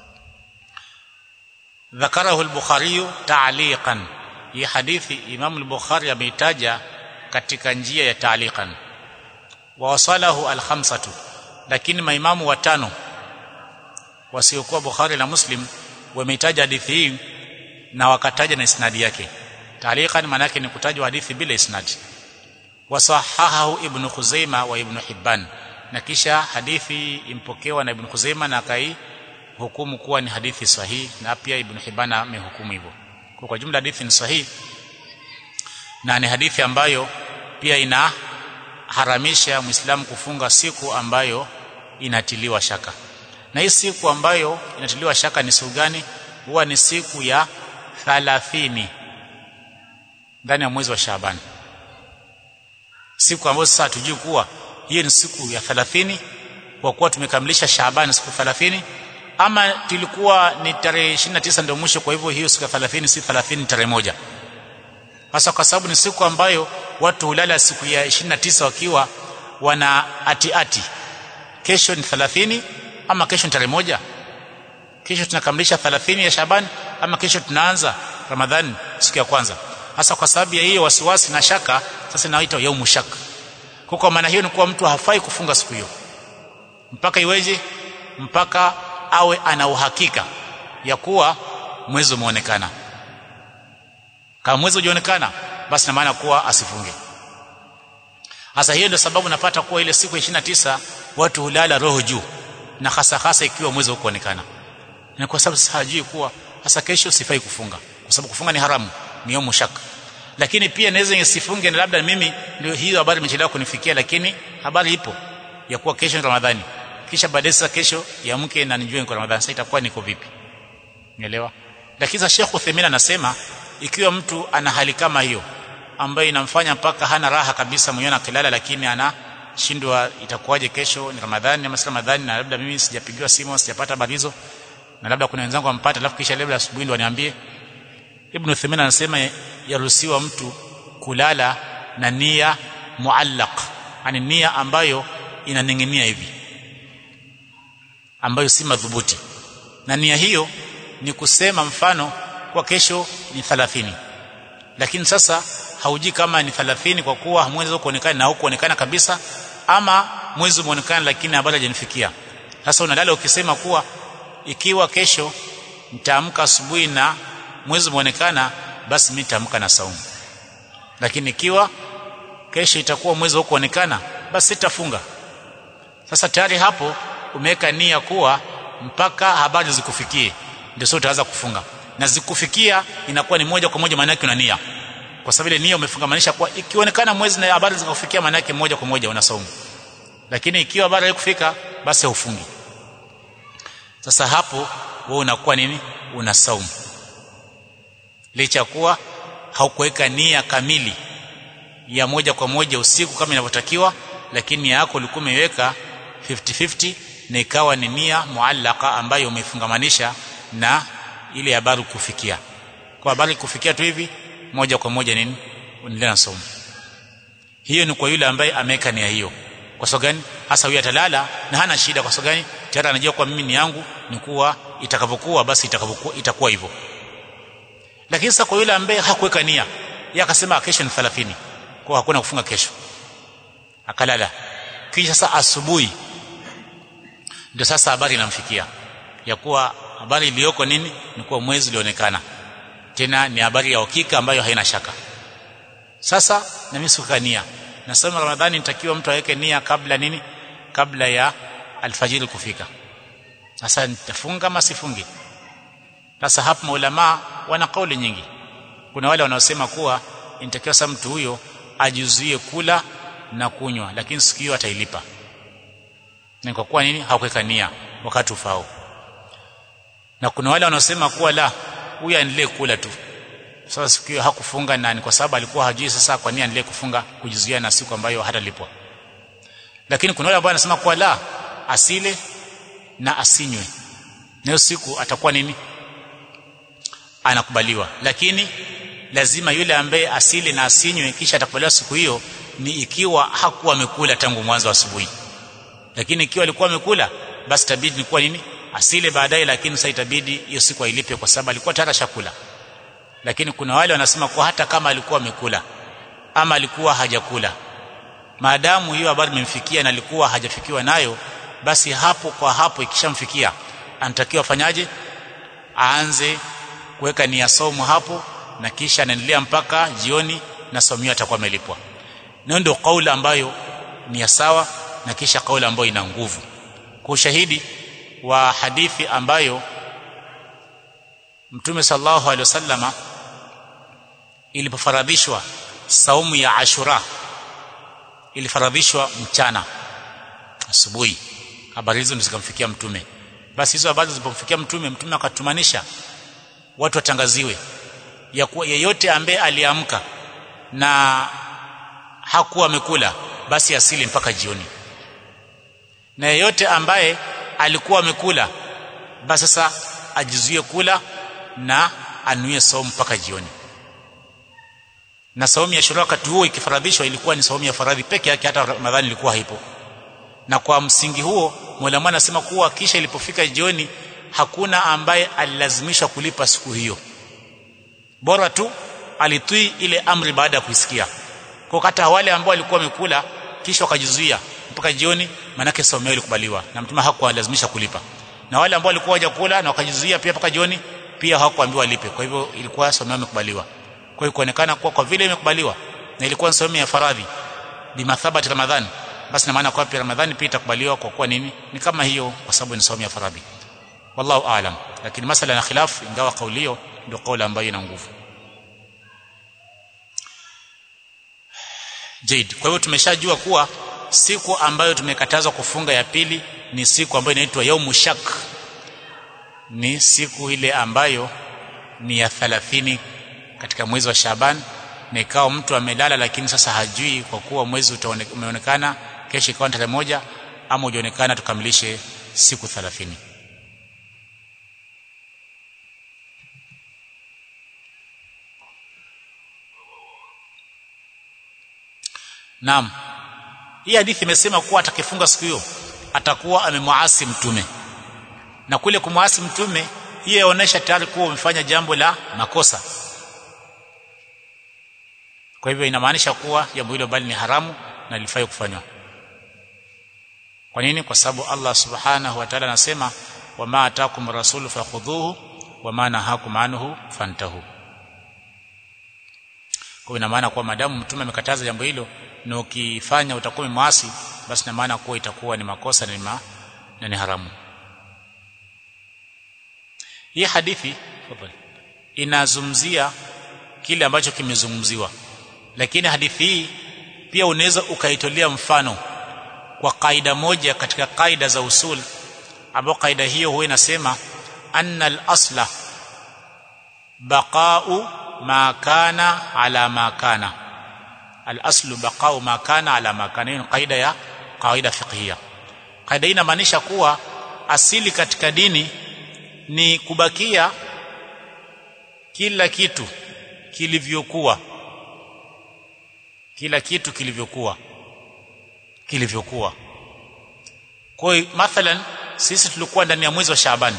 ذكره البخاري تعليقا hii hadithi Imam al-Bukhari ameitaja katika njia ya ta'liqan wa wasalahu al-khamsatu lakini maimamu watano wasiokuwa Bukhari na Muslim wameitaja hadithi hii na wakataja na isnadi yake ta'liqan maana yake ni kutajwa hadithi bila isnadi wasahahahu ibn Khuzaima wa ibn Hibban na kisha hadithi impokewa na ibn Khuzaima na kai hukumu kuwa ni hadithi sahihi na pia ibn Hibban amehukumu hivyo kwa, kwa jumla hadithi ni sahihi na ni hadithi ambayo pia inaharamisha muislamu kufunga siku ambayo inatiliwa shaka na hii siku ambayo inatiliwa shaka ni siku gani huwa ni siku ya 30 ndani ya mwezi wa Shaaban siku ambayo sasa tujui kuwa hiyo ni siku ya 30 kwa kuwa tumekamilisha Shaaban siku 30 ama tulikuwa ni tarehe 29 ndio mwisho kwa hivyo hiyo siku ya 30 si 30 tarehe moja hasa kwa sababu ni siku ambayo watu hulala siku ya 29 wakiwa wana ati ati kesho ni 30 ama kesho ni tarehe moja kesho tunakamilisha 30 ya Shaban ama kesho tunaanza Ramadhani siku ya kwanza hasa kwa sababu ya hiyo wasiwasi na shaka sasa inaitwa yaumu shak kwa maana hiyo ni kuwa mtu hafai kufunga siku hiyo mpaka iweje mpaka awe ana uhakika ya kuwa mwezi umeonekana kama mwezi hujaonekana basi na maana kuwa asifunge hasa hiyo ndio sababu napata kuwa ile siku ya tisa watu hulala roho juu na hasa hasa ikiwa mwezi hukuonekana na kwa sababu hajui kuwa hasa kesho sifai kufunga kwa sababu kufunga ni haramu ni yomu shaka lakini pia naweza nisifunge na labda mimi ndio hiyo habari imechelewa kunifikia lakini habari ipo ya kuwa kesho ni Ramadhani kisha baadaye sasa kesho ya mke na nijue niko Ramadhani sasa itakuwa niko vipi Umeelewa lakini sasa Sheikh Uthaymeen anasema ikiwa mtu ana hali kama hiyo ambayo inamfanya mpaka hana raha kabisa mwenyewe akilala lakini anashindwa itakuwaje kesho ni Ramadhani ama si Ramadhani na labda mimi sijapigiwa simu sijapata habari hizo na labda kuna wenzangu wampata alafu kisha labda asubuhi ndo waniambie Ibn Uthaymeen anasema yaruhusiwa mtu kulala na nia muallaq yani nia ambayo inaning'inia hivi ambayo si madhubuti na nia hiyo ni kusema mfano kwa kesho ni 30 lakini sasa hauji kama ni 30 kwa kuwa mwezi kuonekana na hukuonekana kabisa ama mwezi umeonekana lakini habari hajanifikia sasa unalala ukisema kuwa ikiwa kesho nitaamka asubuhi na mwezi umeonekana basi mimi nitaamka na saumu lakini ikiwa kesho itakuwa mwezi hukuonekana basi sitafunga sasa tayari hapo umeweka nia kuwa mpaka habari zikufikie ndio sio utaanza kufunga na zikufikia inakuwa ni moja kwa moja maana yake una nia kwa sababu ile nia umefungamanisha kuwa ikionekana mwezi na habari zikakufikia maana yake moja kwa moja unasaumu lakini ikiwa habari haikufika basi hufungi sasa hapo wewe unakuwa nini una saumu licha kuwa haukuweka nia kamili ya moja kwa moja usiku kama inavyotakiwa lakini nia yako ulikuwa umeiweka 50-50 na ikawa ni nia muallaka ambayo umeifungamanisha na ile habari kufikia kwa habari kufikia tu hivi moja kwa moja nini unaendelea na somo hiyo ni kwa yule ambaye ameweka nia hiyo kwa sababu gani hasa huyu atalala na hana shida kwa sababu gani tayari anajua kwa mimi ni yangu ni kuwa itakavyokuwa basi itakavyokuwa itakuwa hivyo lakini sasa kwa yule ambaye hakuweka nia yeye akasema kesho ni 30 kwa hakuna kufunga kesho akalala kisha sasa asubuhi ndio sasa habari inamfikia ya kuwa habari iliyoko nini ni kuwa mwezi ulionekana tena ni habari ya hakika ambayo haina shaka sasa na mimi sikuweka nia nasema ramadhani nitakiwa mtu aweke nia kabla nini kabla ya alfajiri kufika sasa nitafunga ama sifungi sasa hapa maulama wana kauli nyingi kuna wale wanaosema kuwa inatakiwa sasa mtu huyo ajizuie kula na kunywa lakini siku hiyo atailipa na kwa kuwa nini hakuweka nia wakati ufao na kuna wale wanaosema kuwa la huyu aendelee kula tu sasa siku hiyo hakufunga na ni kwa sababu alikuwa hajui sasa kwa nini aendelee kufunga kujizuia na siku ambayo hatalipwa lakini kuna wale ambao wanasema kuwa la asile na asinywe nayo siku atakuwa nini anakubaliwa lakini lazima yule ambaye asili na asinywe kisha atakubaliwa siku hiyo ni ikiwa hakuwa amekula tangu mwanzo asubuhi lakini ikiwa alikuwa amekula basi tabidi ni kuwa nini asile baadaye lakini sasa itabidi hiyo siku ailipe kwa sababu alikuwa tayari shakula lakini kuna wale wanasema kwa hata kama alikuwa amekula ama alikuwa hajakula maadamu hiyo habari imemfikia na alikuwa hajafikiwa nayo basi hapo kwa hapo ikishamfikia anatakiwa afanyaje aanze kuweka nia somo hapo na kisha anaendelea mpaka jioni na somo atakuwa amelipwa na ndio kauli ambayo ni ya sawa na kisha kauli ambayo ina nguvu kwa ushahidi wa hadithi ambayo Mtume sallallahu alaihi wasallama ilipofaradhishwa saumu ya Ashura ilifaradhishwa mchana asubuhi habari hizo zikamfikia mtume basi hizo habari zilipomfikia mtume mtume akatumanisha watu watangaziwe ya kuwa yeyote ambaye aliamka na hakuwa amekula basi asili mpaka jioni na yeyote ambaye alikuwa amekula basi sasa ajizuie kula na anuie saumu mpaka jioni na saumu ya shura wakati huo ikifaradhishwa ilikuwa ni saumu ya faradhi peke yake hata ramadhani ilikuwa haipo na kwa msingi huo Mola mwana anasema kuwa kisha ilipofika jioni hakuna ambaye alilazimishwa kulipa siku hiyo bora tu alitii ile amri baada ya kuisikia kwa hata wale ambao walikuwa wamekula kisha wakajizuia mpaka jioni manake saumu yao ilikubaliwa na mtume hakuwalazimisha kulipa na wale ambao walikuwa hawajakula na wakajizuia pia mpaka jioni pia hawakuambiwa walipe kwa hivyo ilikuwa somo imekubaliwa kwa hiyo kuonekana kuwa kwa vile imekubaliwa na ilikuwa ni somo ya faradhi bimathabati ramadhani basi na maana kwa pia ramadhani pia itakubaliwa kwa kuwa nini ni kama hiyo kwa sababu ni somo ya faradhi wallahu aalam lakini masala na khilaf ingawa kauli hiyo ndio kauli ambayo ina nguvu Jade. Kwa hivyo tumeshajua kuwa siku ambayo tumekatazwa kufunga ya pili ni siku ambayo inaitwa yaumu shak. Ni siku ile ambayo ni ya 30 katika mwezi wa Shaban na ikawa mtu amelala lakini sasa hajui kwa kuwa mwezi umeonekana kesho ikawa tarehe moja ama hujaonekana tukamilishe siku 30. Naam. Hii hadithi imesema kuwa atakifunga siku hiyo atakuwa amemwasi mtume. Na kule kumwasi mtume hiyo inaonyesha tayari kuwa umefanya jambo la makosa. Kwa hivyo inamaanisha kuwa jambo hilo bali ni haramu na lifai kufanywa. Kwa nini? Kwa sababu Allah Subhanahu wa Ta'ala anasema wama atakum rasulu fakhudhuhu wama nahakum anhu fantahu. Kwa ina maana kuwa madamu mtume amekataza jambo hilo na ukifanya utakuwa mwasi basi na maana kuwa itakuwa ni makosa na, ma, na ni haramu hii hadithi inazungumzia kile ambacho kimezungumziwa lakini hadithi hii pia unaweza ukaitolea mfano kwa kaida moja katika kaida za usul ambayo kaida hiyo huwa inasema anna al-asla baqa'u ma kana ala ma kana al-aslu baqa'u ma kana ala ma kana hiyo kaida ya kaida fiqhia kaida hii inamaanisha kuwa asili katika dini ni kubakia kila kitu kilivyokuwa kila kitu kilivyokuwa kilivyokuwa kwa hiyo mathalan sisi tulikuwa ndani ya mwezi wa Shaabani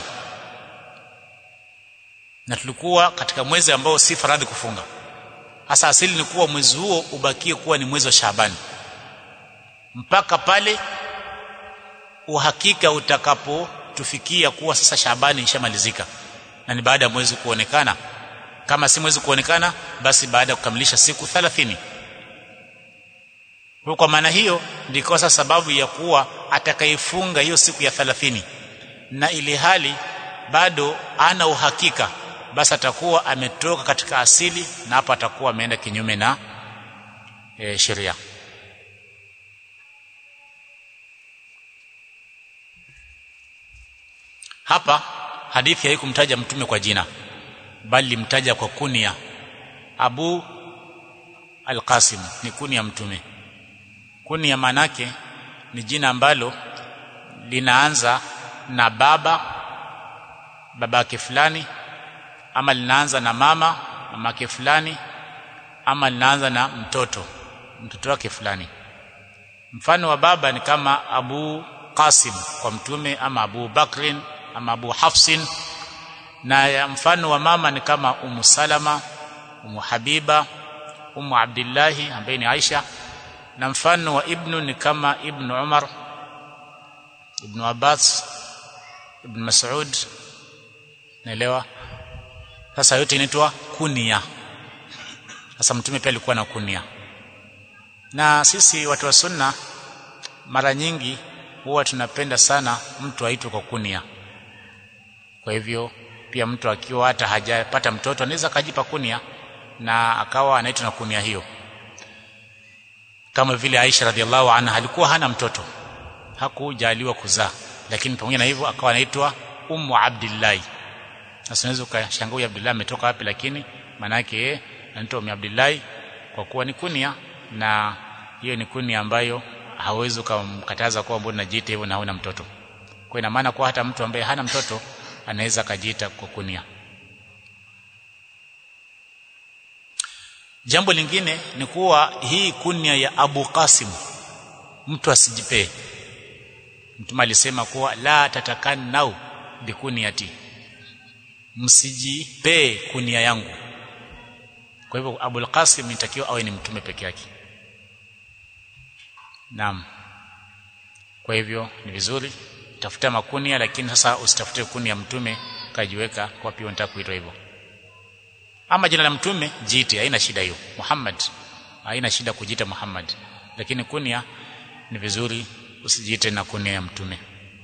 na tulikuwa katika mwezi ambao si faradhi kufunga hasa asili ni kuwa mwezi huo ubakie kuwa ni mwezi wa Shaabani mpaka pale uhakika utakapotufikia kuwa sasa Shaabani ishamalizika na ni baada ya mwezi kuonekana kama si mwezi kuonekana basi baada ya kukamilisha siku 30 kwa maana hiyo ndiko sasa sababu ya kuwa atakayefunga hiyo siku ya 30 na ili hali bado ana uhakika basi atakuwa ametoka katika asili na hapa atakuwa ameenda kinyume na e, sheria hapa hadithi haikumtaja mtume kwa jina bali limtaja kwa kunia Abu Al-Qasim ni kunia mtume kunia manake ni jina ambalo linaanza na baba babake fulani ama linaanza na mama mamake fulani ama linaanza na mtoto mtoto wake fulani mfano wa baba ni kama Abu Qasim kwa mtume ama Abu Bakrin ama Abu Hafsin na ya mfano wa mama ni kama Umu Salama Umu Habiba Umu Abdillahi ambaye ni Aisha na mfano wa ibnu ni kama ibnu Umar ibnu Abbas ibn Mas'ud naelewa sasa yote inaitwa kunia sasa mtume pia alikuwa na kunia na sisi watu wa sunna mara nyingi huwa tunapenda sana mtu aitwe kwa kunia kwa hivyo pia mtu akiwa hata hajapata mtoto anaweza kajipa kunia na akawa anaitwa na kunia hiyo kama vile Aisha radhiallahu anha alikuwa hana mtoto hakujaliwa kuzaa lakini pamoja na hivyo akawa anaitwa Ummu Abdillahi sasa unaweza ukashangaa huyu Abdullah ametoka wapi lakini maana yake yeye anaitwa Ummu Abdillahi kwa kuwa ni kunia na hiyo ni kunia ambayo hawezi kumkataza kwa mbona najiita hivyo na huna mtoto kwa ina maana kwa hata mtu ambaye hana mtoto anaweza kajiita kwa kunia jambo lingine ni kuwa hii kunia ya Abu Qasim mtu asijipee mtume alisema kuwa la tatakannau bikuniati msijipee kunia yangu kwa hivyo Abu Qasim inatakiwa awe ni mtume peke yake naam kwa hivyo ni vizuri tafuta makunia lakini sasa usitafute kuni ya mtume kajiweka kwa pia unataka kuitwa hivyo ama jina la mtume jiite haina shida hiyo Muhammad haina shida kujiita Muhammad lakini kunia ni vizuri usijiite na kunia ya mtume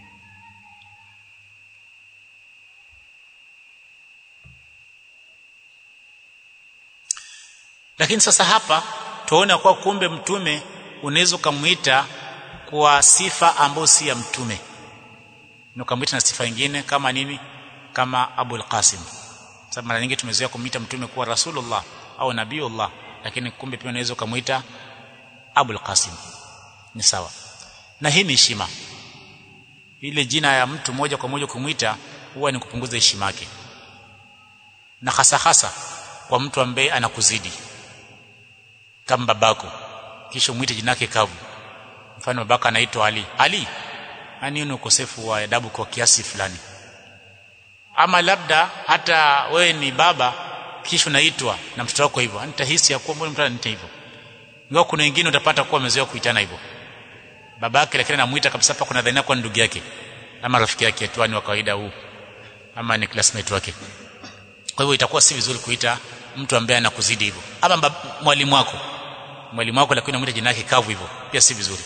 lakini sasa hapa tuona kwa kumbe mtume unaweza kumuita kwa sifa ambayo si ya mtume na ukamwita na sifa nyingine kama nini kama Abul Qasim sababu mara nyingi tumezoea kumuita mtume kuwa Rasulullah au Nabiullah lakini kumbe pia unaweza kumuita Abul Qasim ni sawa na hii ni heshima ile jina ya mtu moja kwa moja kumuita huwa ni kupunguza heshima yake na hasa hasa kwa mtu ambaye anakuzidi kama babako kisha umwite jina lake kavu mfano babaka anaitwa Ali Ali yani ni ukosefu wa adabu kwa kiasi fulani ama labda hata wewe ni baba kisha unaitwa na mtoto wako hivyo nitahisi ya kuwa mbona mtu ananiita hivyo ingawa kuna wengine utapata kuwa wamezoea kuitana hivyo babake lakini anamuita kabisa hapa kuna dhania kwa ndugu yake ama rafiki yake tu ni wa kawaida huu ama ni classmate wake kwa hivyo itakuwa si vizuri kuita mtu ambaye anakuzidi hivyo ama mwalimu wako mwalimu wako lakini unamuita jina lake kavu hivyo pia si vizuri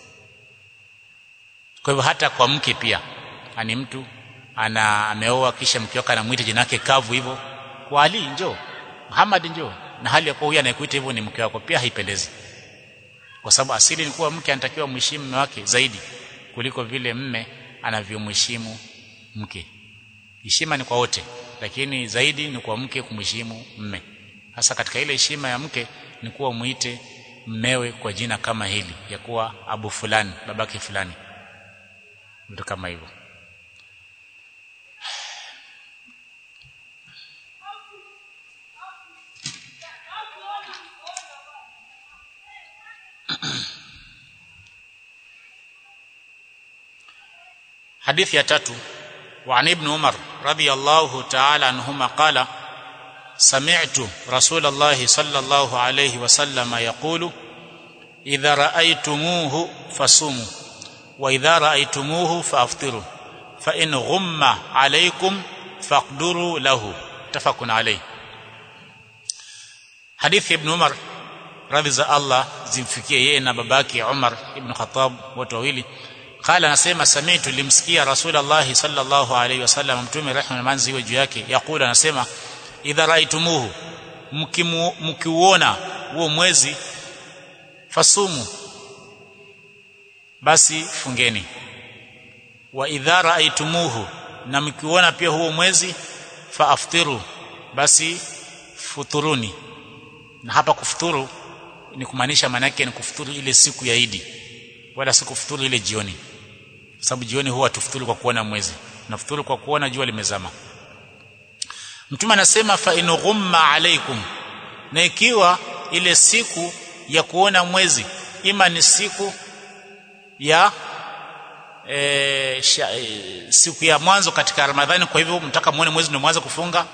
kwa hivyo hata kwa mke pia ani mtu ana ameoa kisha mke wake anamuita jina lake kavu hivyo kwa Ali njoo Muhammad njoo na hali ya kuwa huyu anayekuita hivyo ni mke wako pia haipendezi kwa sababu asili ni kuwa mke anatakiwa mheshimu mume wake zaidi kuliko vile mme anavyomheshimu mke heshima ni kwa wote lakini zaidi ni kwa mke kumheshimu mme hasa katika ile heshima ya mke ni kuwa muite mmewe kwa jina kama hili ya kuwa abu fulani babake fulani vitu kama hivyo حديث يا تاتو وعن ابن عمر رضي الله تعالى عنهما قال سمعت رسول الله صلى الله عليه وسلم يقول إذا رأيتموه فصوموا وإذا رأيتموه فأفطروا فإن غم عليكم فاقدروا له متفق عليه حديث ابن عمر radhi za Allah zimfikie yeye na babake Umar ibn Khattab wote wawili qala anasema sami'tu limsikia rasulullah sallallahu alayhi wasallam mtume rehma na manzi iwe juu yake yakula anasema idha raitumuhu mkiuona huo mwezi fasumu basi fungeni wa idha raitumuhu na mkiuona pia huo mwezi faaftiru basi futuruni na hapa kufuturu ni kumaanisha maana yake ni kufuturu ile siku ya Idi wala si kufuturu ile jioni sababu jioni huwa tufuturu kwa kuona mwezi nafuturu kwa kuona jua limezama Mtume anasema fa in ghumma alaikum na ikiwa ile siku ya kuona mwezi ima ni siku ya e, sha, e, siku ya mwanzo katika Ramadhani kwa hivyo mtaka muone mwezi ndio mwanzo kufunga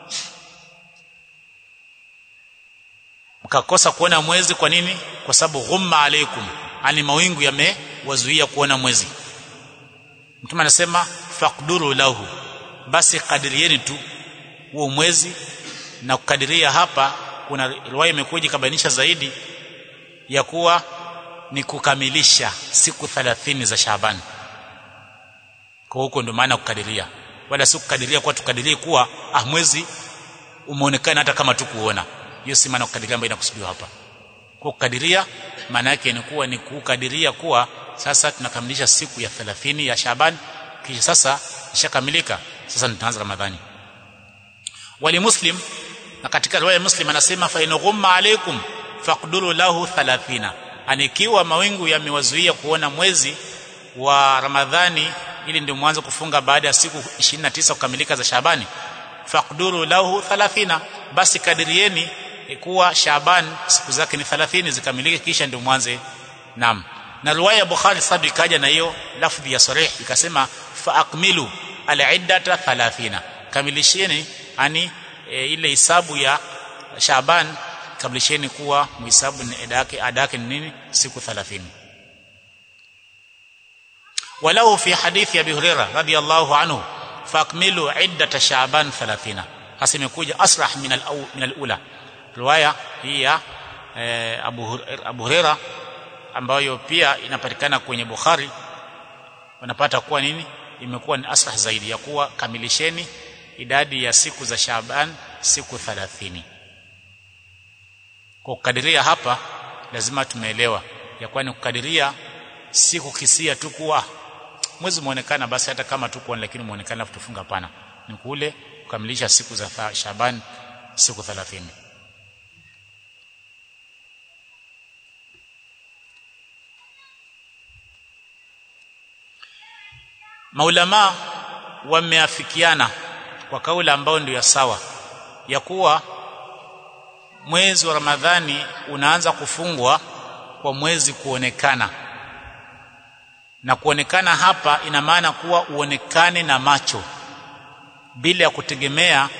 mkakosa kuona mwezi kwa nini kwa sababu ghumma alaikum ani mawingu yamewazuia kuona mwezi mtume anasema faqduru lahu basi kadirieni tu huo mwezi na kukadiria hapa kuna riwaya imekuja kabainisha zaidi ya kuwa ni kukamilisha siku 30 za Shaaban kwa huko ndio maana kukadiria wala si kukadiria kwa tukadirie kuwa ah mwezi umeonekana hata kama tukuona hiyo si maana kukadiria ambayo inakusudiwa hapa kwa kukadiria maana yake ni kuwa ni kukadiria kuwa sasa tunakamilisha siku ya 30 ya Shaaban kisha sasa ishakamilika sasa tutaanza Ramadhani wali muslim na katika riwaya muslim anasema fa in ghumma alaykum faqduru lahu 30 anikiwa mawingu yamewazuia kuona mwezi wa Ramadhani ili ndio mwanzo kufunga baada ya siku 29 kukamilika za Shabani faqduru lahu 30 basi kadirieni kuwa Shaban siku zake ni 30 zikamilike kisha ndio mwanze nam na riwaya Bukhari sababu ikaja na hiyo lafdhi ya sarih ikasema fa akmilu al-iddata 30 kamilisheni ani e, ile hisabu ya Shaban kamilisheni kuwa muhisabu ni ada yake ada yake ni nini siku 30 walau fi hadithi abi hurairah radiyallahu anhu fakmilu iddat sha'ban 30 hasa imekuja asrah min al min al-ula riwaya hii ya eh, abu abu hurairah ambayo pia inapatikana kwenye bukhari wanapata kuwa nini imekuwa ni asrah zaidi ya kuwa kamilisheni idadi ya siku za Shaaban siku 30 kwa kukadiria hapa lazima tumeelewa ya kuwa ni kukadiria siku kisia tu kuwa mwezi muonekana basi hata kama tuko lakini muonekana tufunga pana ni kule kukamilisha siku za Shaaban siku 30 maulama wameafikiana kwa kauli ambayo ndio ya sawa ya kuwa mwezi wa Ramadhani unaanza kufungwa kwa mwezi kuonekana na kuonekana hapa ina maana kuwa uonekane na macho bila ya kutegemea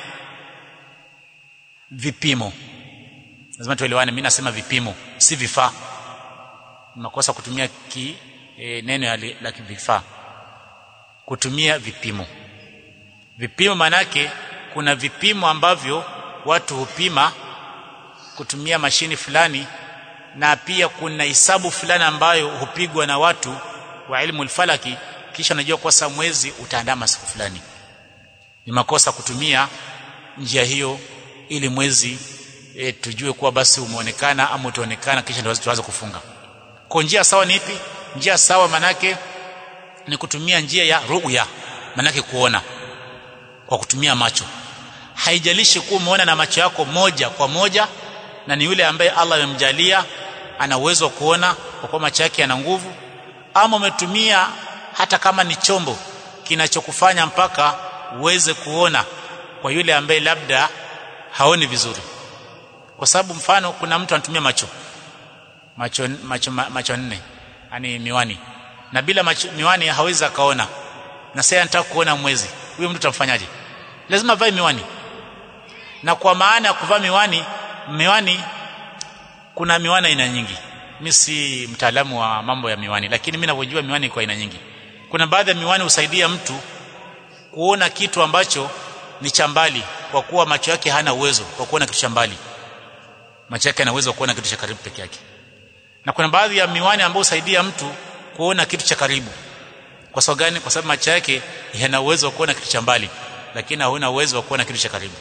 vipimo lazima tuelewane mimi nasema vipimo si vifaa makosa kutumia ki e, neno la vifaa kutumia vipimo vipimo manake kuna vipimo ambavyo watu hupima kutumia mashini fulani na pia kuna hisabu fulani ambayo hupigwa na watu wa ilmu falaki kisha unajua kwa saa mwezi utaandama siku fulani ni makosa kutumia njia hiyo ili mwezi e, tujue kuwa basi umeonekana ama utaonekana kisha ndio tuanze kufunga kwa njia sawa ni ipi njia sawa manake ni kutumia njia ya ruya manake kuona kwa kutumia macho haijalishi kuwa umeona na macho yako moja kwa moja na ni yule ambaye Allah amemjalia ana uwezo wa kuona kwa kuwa macho yake yana nguvu ama umetumia hata kama ni chombo kinachokufanya mpaka uweze kuona kwa yule ambaye labda haoni vizuri kwa sababu mfano kuna mtu anatumia macho macho macho, macho nne yani miwani na bila macho, miwani hawezi akaona na sasa anataka kuona mwezi huyo mtu tamfanyaje lazima vae miwani na kwa maana ya kuvaa miwani miwani kuna miwani aina nyingi mimi si mtaalamu wa mambo ya miwani lakini mimi ninavyojua miwani kwa aina nyingi kuna baadhi ya miwani husaidia mtu kuona kitu ambacho ni cha mbali kwa kuwa macho yake hana uwezo wa kuona kitu cha mbali macho yake yana uwezo wa kuona kitu cha karibu peke yake na kuna baadhi ya miwani ambayo husaidia mtu kuona kitu cha karibu kwa sababu gani kwa sababu macho yake yana uwezo wa kuona kitu cha mbali lakini hauna uwezo wa kuona kitu cha karibu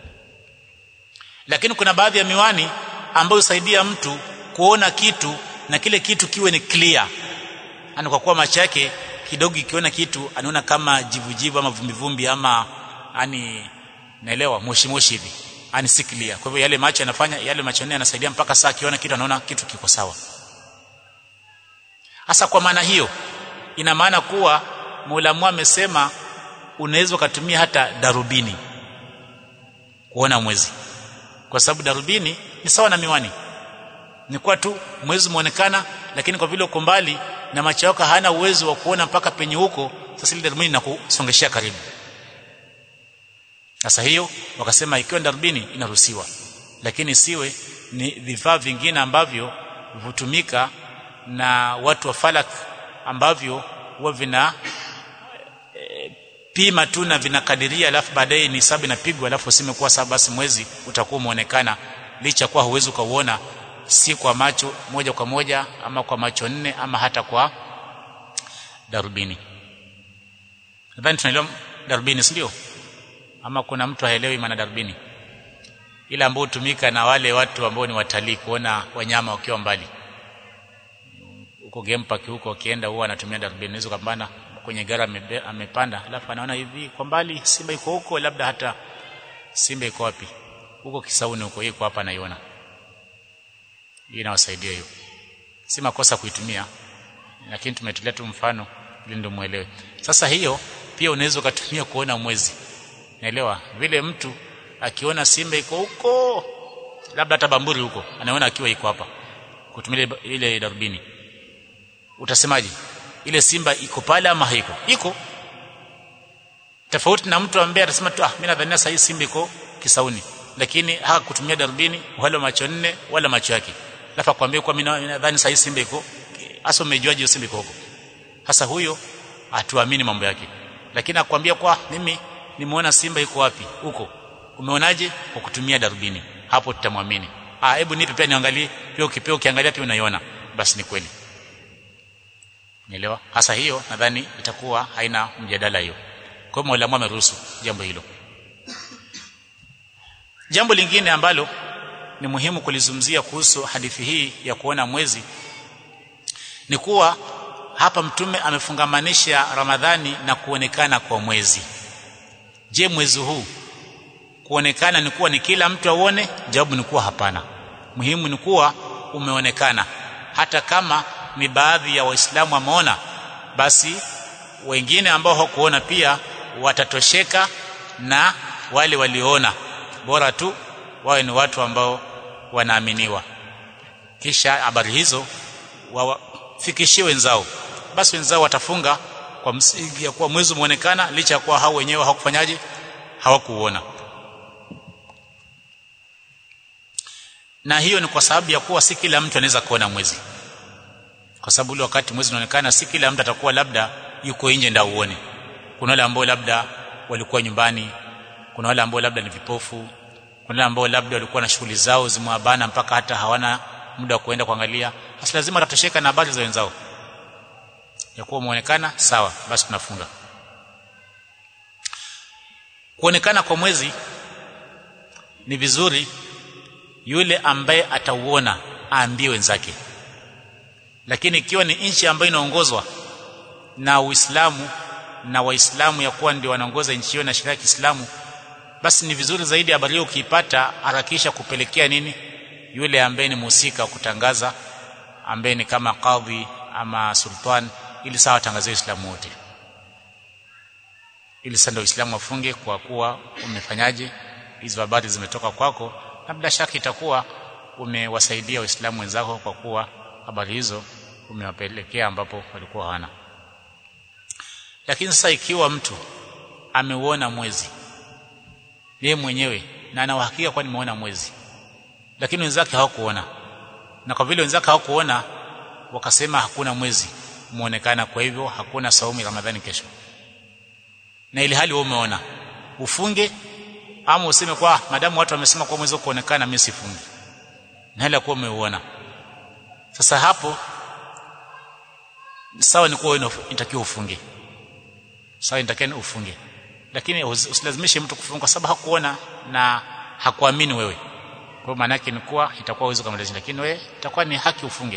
lakini kuna baadhi ya miwani ambayo husaidia mtu kuona kitu na kile kitu kiwe ni clear yani kwa kuwa macho yake kidogo ikiona kitu anaona kama jivujivu ama vumbivumbi ama yani naelewa moshi moshi hivi yani si clear kwa hivyo yale macho yanafanya yale macho nne yanasaidia mpaka saa akiona kitu anaona kitu kiko sawa hasa kwa maana hiyo ina maana kuwa Muulamu amesema unaweza ukatumia hata darubini kuona mwezi kwa sababu darubini ni sawa na miwani ni kwa tu mwezi muonekana lakini kwa vile uko mbali na macho yako hana uwezo wa kuona mpaka penye huko sasa ile darubini inakusongeshea karibu sasa hiyo wakasema ikiwa darubini inaruhusiwa lakini siwe ni vifaa vingine ambavyo hutumika na watu wa falak ambavyo huwa vina e, pima tu na vinakadiria alafu baadaye ni sababu inapigwa alafu useme kuwa sababu basi mwezi utakuwa umeonekana licha kuwa huwezi ukauona si kwa macho moja kwa moja ama kwa macho nne ama hata kwa darubini nadhani tunaelewa darubini si ndio ama kuna mtu haelewi maana darubini ile ambayo hutumika na wale watu ambao ni watalii kuona wanyama wakiwa mbali huko game park huko akienda huwa anatumia darubini hizo kambana kwenye gari amepanda alafu anaona hivi kwa mbali simba iko huko labda hata simba iko wapi huko kisauni huko iko hapa naiona hii inawasaidia hiyo si makosa kuitumia lakini tumetolea tu mfano ili ndio muelewe sasa hiyo pia unaweza ukatumia kuona mwezi naelewa vile mtu akiona simba iko huko labda hata bamburi huko anaona akiwa iko hapa kutumia ile darubini utasemaje ile simba iko pale ama haiko iko tofauti na mtu ambaye atasema tu ah mimi nadhania sasa hii simba iko kisauni lakini hakutumia darubini wala macho nne wala macho yake alafu akwambia kwa mimi nadhani sasa hii simba iko hasa umejuaje simba iko huko hasa huyo atuamini mambo yake lakini akwambia kwa mimi nimeona simba iko wapi huko umeonaje kwa kutumia darubini hapo tutamwamini ah hebu nipe pia niangalie pia ukipea ukiangalia pia unaiona basi ni kweli nielewa hasa hiyo nadhani itakuwa haina mjadala hiyo kwa hiyo Mola ameruhusu jambo hilo jambo lingine ambalo ni muhimu kulizungumzia kuhusu hadithi hii ya kuona mwezi ni kuwa hapa mtume amefungamanisha Ramadhani na kuonekana kwa mwezi je mwezi huu kuonekana ni kuwa ni kila mtu aone jawabu ni kuwa hapana muhimu ni kuwa umeonekana hata kama ni baadhi ya waislamu wameona basi wengine ambao hawakuona pia watatosheka na wale walioona bora tu wawe ni watu ambao wanaaminiwa kisha habari hizo wafikishie wenzao basi wenzao watafunga kwa msingi ya kuwa mwezi umeonekana licha ya kuwa hao wenyewe hawakufanyaje hawakuona na hiyo ni kwa sababu ya kuwa si kila mtu anaweza kuona mwezi kwa sababu ule wakati mwezi unaonekana si kila mtu atakuwa labda yuko nje ndio uone kuna wale ambao labda walikuwa nyumbani kuna wale ambao labda ni vipofu kuna wale ambao labda walikuwa na shughuli zao zimewabana mpaka hata hawana muda wa kuenda kuangalia hasa lazima watatosheka na habari za wenzao ya kuwa umeonekana sawa basi tunafunga kuonekana kwa mwezi ni vizuri yule ambaye atauona aambie wenzake lakini ikiwa ni nchi ambayo inaongozwa na Uislamu na Waislamu ya kuwa ndio wanaongoza nchi hiyo na sheria ya Kiislamu basi ni vizuri zaidi habari hiyo ukiipata harakisha kupelekea nini yule ambaye ni mhusika kutangaza ambaye ni kama kadhi ama sultan ili sawa tangazie Uislamu wote ili sasa ndio Uislamu wafunge kwa kuwa umefanyaje hizo habari zimetoka kwako na bila shaka itakuwa umewasaidia waislamu wenzako kwa kuwa habari hizo umewapelekea ambapo walikuwa hawana lakini sasa ikiwa mtu ameuona mwezi yeye mwenyewe na ana uhakika kwa nimeona mwezi lakini wenzake hawakuona na kwa vile wenzake hawakuona wakasema hakuna mwezi muonekana kwa hivyo hakuna saumu Ramadhani kesho na ili hali wewe umeona ufunge ama useme kwa madamu watu wamesema kwa mwezi kuonekana mimi sifungi na hali kuwa umeuona sasa hapo sawa ni kuwa inatakiwa ufunge sawa inatakiwa ufunge lakini usilazimishe mtu kufunga kwa sababu hakuona na hakuamini wewe kwa maana yake ni kuwa itakuwa uwezo kama lazima lakini wewe itakuwa ni haki ufunge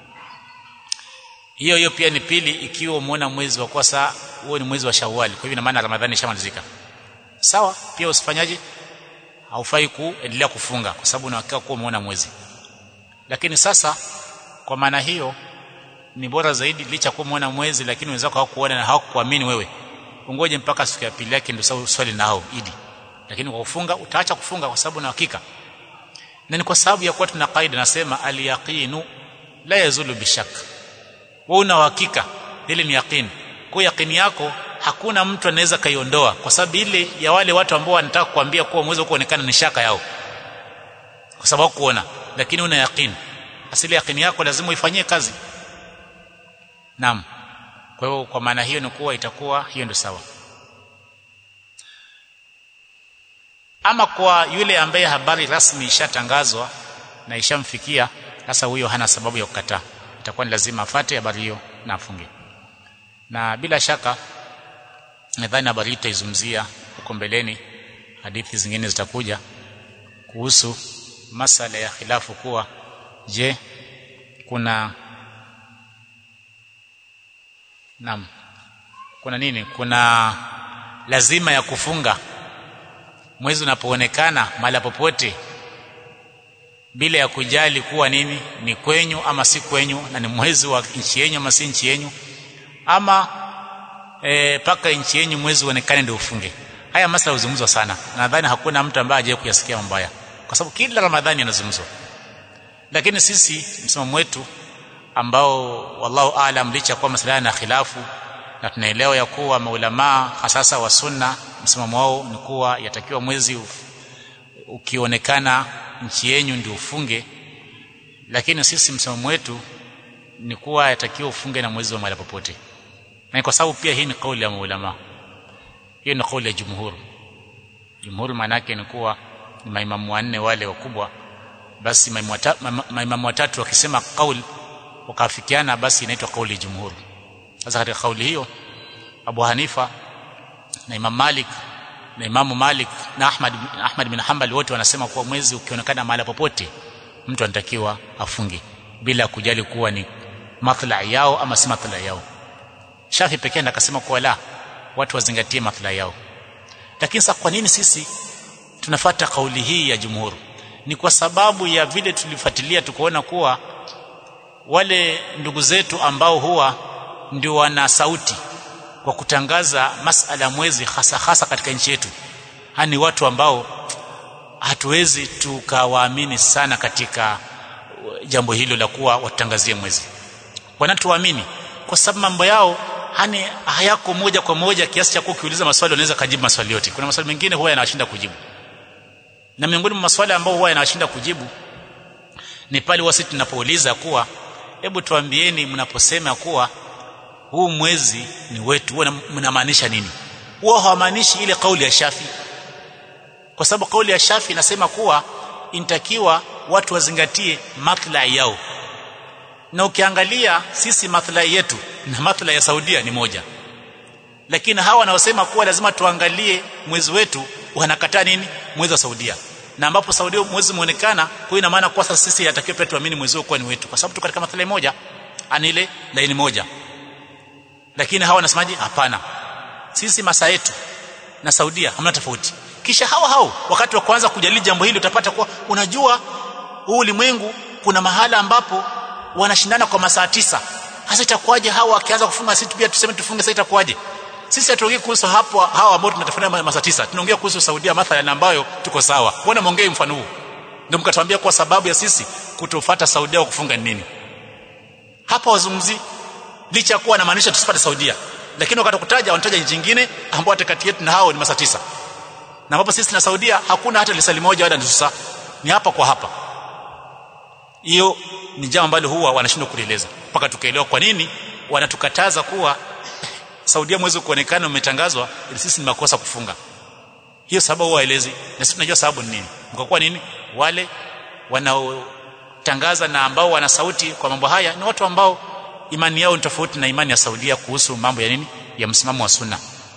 hiyo hiyo pia ni pili ikiwa umeona mwezi wa kwa saa huo ni mwezi wa Shawwal kwa hivyo ina maana Ramadhani ishamalizika sawa pia usifanyaje haufai kuendelea kufunga kwa sababu unahakika kuwa umeona mwezi lakini sasa kwa maana hiyo ni bora zaidi licha kuwa umeona mwezi lakini wenzako hawakuona na hawakuamini wewe ungoje mpaka siku ya pili yake ndio swali nao idi lakini kwa kufunga utaacha kufunga kwa sababu na hakika na ni kwa sababu ya kuwa tuna kaida nasema al-yaqinu la yazulu bishak wewe una uhakika ile ni yaqini kwa yaqini yako hakuna mtu anaweza kaiondoa kwa sababu ile ya wale watu ambao wanataka kuambia kuwa mwezi kuonekana ni shaka yao kwa sababu kuona lakini una yaqini asili yaqini yako lazima uifanyie kazi naam kwa hiyo kwa maana hiyo ni kuwa itakuwa hiyo ndio sawa ama kwa yule ambaye habari rasmi ishatangazwa na ishamfikia sasa huyo hana sababu ya kukataa itakuwa ni lazima afate habari hiyo na afunge na bila shaka nadhani habari hii tutaizungumzia huko mbeleni hadithi zingine zitakuja kuhusu masala ya khilafu kuwa je kuna Naam. Kuna nini? Kuna lazima ya kufunga mwezi unapoonekana mahali popote bila ya kujali kuwa nini ni kwenyu ama si kwenyu na ni mwezi wa nchi yenu ama si nchi yenu ama e, paka nchi yenu mwezi uonekane ndio ufunge. Haya masala huzungumzwa sana. Nadhani hakuna mtu ambaye hajawahi kuyasikia mabaya kwa sababu kila Ramadhani yanazungumzwa. Lakini sisi msimamo wetu ambao wallahu aalam licha kwa masuala na khilafu na tunaelewa ya kuwa maulamaa hasasa wa sunna msimamo wao ni kuwa yatakiwa mwezi ukionekana nchi yenu ndio ufunge lakini sisi msimamo wetu ni kuwa yatakiwa ufunge na mwezi wa mahali popote na kwa sababu pia hii ni kauli ya maulama hiyo ni kauli ya jumhur jumhur maana yake ni kuwa ni maimamu wanne wale wakubwa basi maimamu watatu, maimamu watatu wakisema kauli wakafikiana basi inaitwa kauli ya jumhur sasa katika kauli hiyo Abu Hanifa na Imam Malik na Imam Malik na Ahmad Ahmad bin Hanbal wote wanasema kuwa mwezi ukionekana mahali popote mtu anatakiwa afunge bila kujali kuwa ni maslahi yao ama si maslahi yao Shafi pekee akasema kuwa la watu wazingatie maslahi yao lakini sasa kwa nini sisi tunafata kauli hii ya jumhur ni kwa sababu ya vile tulifuatilia tukaona kuwa wale ndugu zetu ambao huwa ndio wana sauti kwa kutangaza masala mwezi hasa hasa katika nchi yetu hani watu ambao hatuwezi tukawaamini sana katika jambo hilo la kuwa watangazie mwezi wanatuamini kwa sababu mambo yao hani hayako moja kwa moja kiasi cha kuwa ukiuliza maswali unaweza kujibu maswali yote kuna maswali mengine huwa yanawashinda kujibu na miongoni mwa maswali ambao huwa yanawashinda kujibu ni pale wasi tunapouliza kuwa hebu tuambieni mnaposema kuwa huu mwezi ni wetu huwa mnamaanisha nini huwa hawamaanishi ile kauli ya Shafi kwa sababu kauli ya Shafi inasema kuwa intakiwa watu wazingatie maslahi yao na ukiangalia sisi maslahi yetu na maslahi ya Saudia ni moja lakini hawa wanaosema kuwa lazima tuangalie mwezi wetu wanakataa nini mwezi wa Saudia na ambapo Saudia mwezi muonekana kwa ina maana kwa sasa sisi yatakiwa pia tuamini mwezi huo kuwa ni wetu kwa sababu tuko katika maslahi moja ani ile laini moja lakini hawa wanasemaje hapana sisi masaa yetu na Saudia hamna tofauti kisha hawa hao wakati wa kwanza kujadili jambo hili utapata kuwa unajua huu ulimwengu kuna mahala ambapo wanashindana kwa masaa tisa hasa itakuwaje hawa wakianza kufunga sisi pia tuseme tufunge sasa itakuwaje sisi hatuongei kuhusu hapo hawa ambao tunatafanya masaa tisa tunaongea kuhusu Saudia mathalan ambayo tuko sawa mbona muongee mfano huu ndio mkatuambia kwa sababu ya sisi kutofuata Saudia wa kufunga ni nini hapa wazungumzi licha kuwa anamaanisha tusipate Saudia lakini wakati kutaja wanataja nchi nyingine ambao kati yetu na hao ni masaa tisa na ambapo sisi na Saudia hakuna hata lisali moja wala nusu saa ni hapa kwa hapa hiyo ni jambo ambalo huwa wanashindwa kulieleza mpaka tukaelewa kwa nini wanatukataza kuwa Saudia mwezi kuonekana umetangazwa ili sisi ni makosa kufunga hiyo sababu huwa waelezi na sisi tunajua sababu ni nini kwa kuwa nini wale wanaotangaza na ambao wana sauti kwa mambo haya ni watu ambao imani yao ni tofauti na imani ya Saudia kuhusu mambo ya nini ya msimamo wa sunna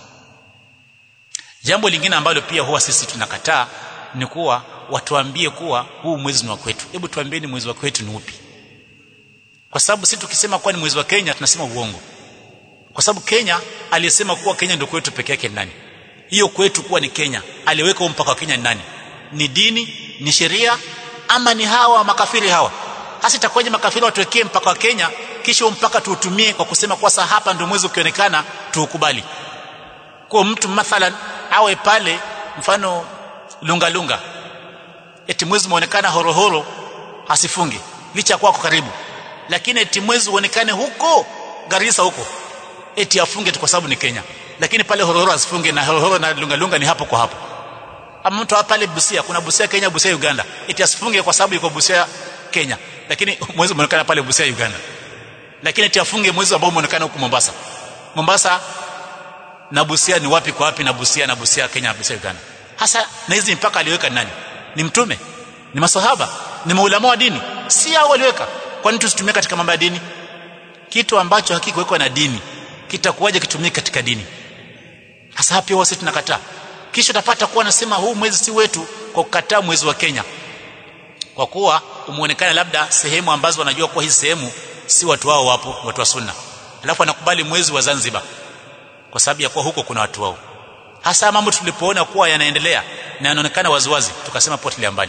jambo lingine ambalo pia huwa sisi tunakataa ni kuwa watuambie kuwa huu mwezi ni wa kwetu hebu tuambieni mwezi wa kwetu ni upi kwa sababu sisi tukisema kuwa ni mwezi wa Kenya tunasema uongo kwa sababu Kenya aliyesema kuwa Kenya ndio kwetu peke yake nani hiyo kwetu kuwa ni Kenya aliweka mpaka wa Kenya ni nani ni dini ni sheria ama ni hawa makafiri hawa hasa itakuwaje makafiri watuwekee mpaka wa Kenya kisha mpaka tuutumie kwa kusema kwa sasa hapa ndio mwezi ukionekana tuukubali kwa mtu mathalan awe pale mfano lunga lunga eti mwezi muonekana horohoro asifunge licha kwako karibu lakini eti mwezi uonekane huko Garissa huko eti afunge tu kwa sababu ni Kenya lakini pale horohoro asifunge na horohoro na lunga lunga ni hapo kwa hapo ama mtu pale Busia kuna Busia Kenya Busia Uganda eti asifunge kwa sababu yuko Busia Kenya lakini mwezi umeonekana pale Busia Uganda lakini eti afunge mwezi ambao umeonekana huko Mombasa Mombasa na Busia ni wapi kwa wapi na Busia na Busia Kenya na Busia Uganda hasa na hizi mpaka aliweka nani ni mtume ni maswahaba ni maulama wa dini si hao waliweka kwani tusitumie katika mambo ya dini kitu ambacho hakikuwekwa na dini kitakuwaje kitumike katika dini hasa hapo pia wasi tunakataa kisha utapata kuwa nasema huu mwezi si wetu kwa kukataa mwezi wa Kenya kwa kuwa umeonekana labda sehemu ambazo wanajua kuwa hii sehemu si watu wao wapo watu wa sunna alafu anakubali mwezi wa Zanzibar kwa sababu ya kuwa huko kuna watu wao hasa mambo tulipoona kuwa yanaendelea na yanaonekana waziwazi tukasema potelea mbali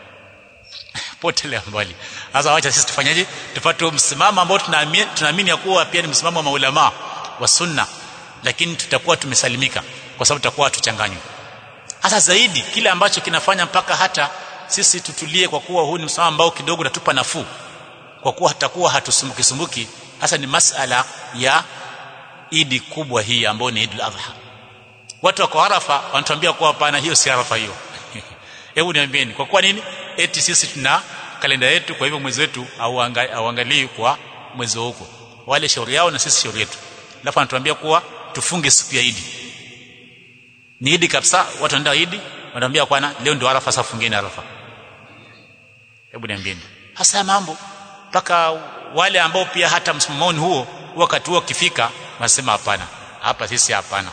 potelea mbali sasa wacha sisi tufanyaje tupate msimamo ambao tunaamini tunaamini ya kuwa pia ni msimamo wa maulama wa sunna lakini tutakuwa tumesalimika kwa sababu tutakuwa hatuchanganywi hasa zaidi kile ambacho kinafanya mpaka hata sisi tutulie kwa kuwa huu ni msimamo ambao kidogo natupa nafuu kwa kuwa hatakuwa hatusumbuki sumbuki hasa ni masala ya idi kubwa hii ambayo ni Idul Adha watu wako Arafa wanatuambia kuwa hapana hiyo si Arafa hiyo hebu niambieni kwa kuwa nini eti sisi tuna kalenda yetu kwa hivyo mwezi wetu auangalii kwa mwezi huko wale shauri yao na sisi shauri yetu alafu anatuambia kuwa tufunge siku ya Idi ni Idi kabisa watu wanaenda Idi wanatuambia kwana leo ndio Arafa sasa fungeni Arafa hebu niambieni hasa mambo mpaka wale ambao pia hata msimamoni huo wakati huo ukifika wanasema hapana hapa sisi hapana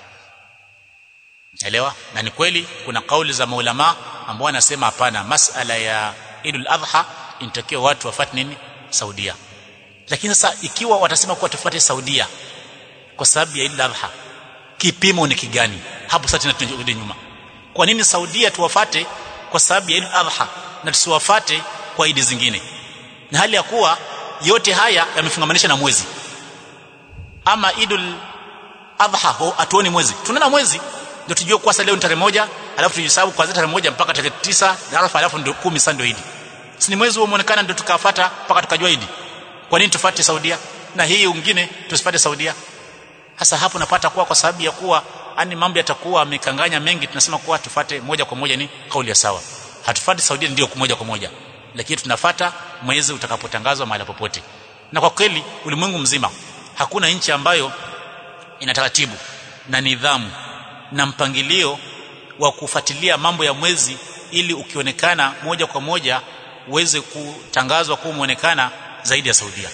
elewa na ni kweli kuna kauli za maulama ambao wanasema hapana masala ya Idul Adha inatakiwa watu wafuate nini Saudia lakini sasa ikiwa watasema kuwa tufuate Saudia kwa sababu ya Idul Adha kipimo ni kigani hapo sasa tena tunarudi nyuma kwa nini Saudia tuwafate kwa sababu ya Idul Adha na tusiwafate kwa idi zingine na hali ya kuwa yote haya yamefungamanisha na mwezi ama Idul Adha ho atuoni mwezi tunaona mwezi ndio tujue kwa sasa leo ni tarehe moja alafu tujihesabu kuanzia tarehe moja mpaka tarehe tisa na alafu alafu ndio 10 sasa ndio Idi si ni mwezi umeonekana ndio tukafuata mpaka tukajua Idi kwa nini tufuate Saudia na hii nyingine tusipate Saudia hasa hapo napata kuwa kwa sababu ya kuwa ani mambo yatakuwa amekanganya mengi tunasema kuwa tufate moja kwa moja ni kauli ya sawa hatufuati Saudia ndio moja kwa moja lakini tunafata mwezi utakapotangazwa mahali popote na kwa kweli ulimwengu mzima hakuna nchi ambayo ina taratibu na nidhamu na mpangilio wa kufuatilia mambo ya mwezi ili ukionekana moja kwa moja uweze kutangazwa kuwa umeonekana zaidi ya Saudia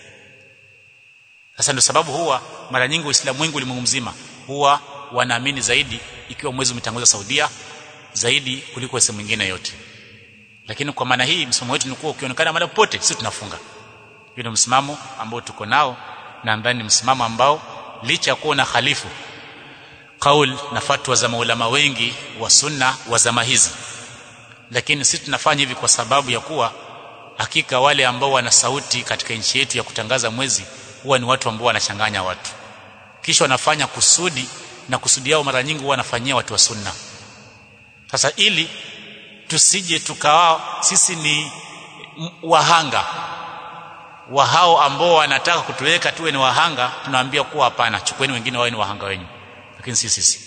sasa ndio sababu huwa mara nyingi waislamu wengi ulimwengu mzima huwa wanaamini zaidi ikiwa mwezi umetangazwa Saudia zaidi kuliko sehemu nyingine yote lakini kwa maana hii msimamo wetu ni kuwa ukionekana mahali popote sisi tunafunga hiyo ndio msimamo ambao tuko nao na ndani ni msimamo ambao licha ya kuwa na khalifu kaul na fatwa za maulama wengi wa sunna wa zama hizi lakini sisi tunafanya hivi kwa sababu ya kuwa hakika wale ambao wana sauti katika nchi yetu ya kutangaza mwezi huwa ni watu ambao wanachanganya watu kisha wanafanya kusudi na kusudi yao mara nyingi huwa wanafanyia watu wa sunna sasa ili tusije tukawa sisi ni wahanga wa hao ambao wanataka kutuweka tuwe ni wahanga tunawaambia kuwa hapana chukueni wengine wawe ni wahanga wenyu lakini si sisi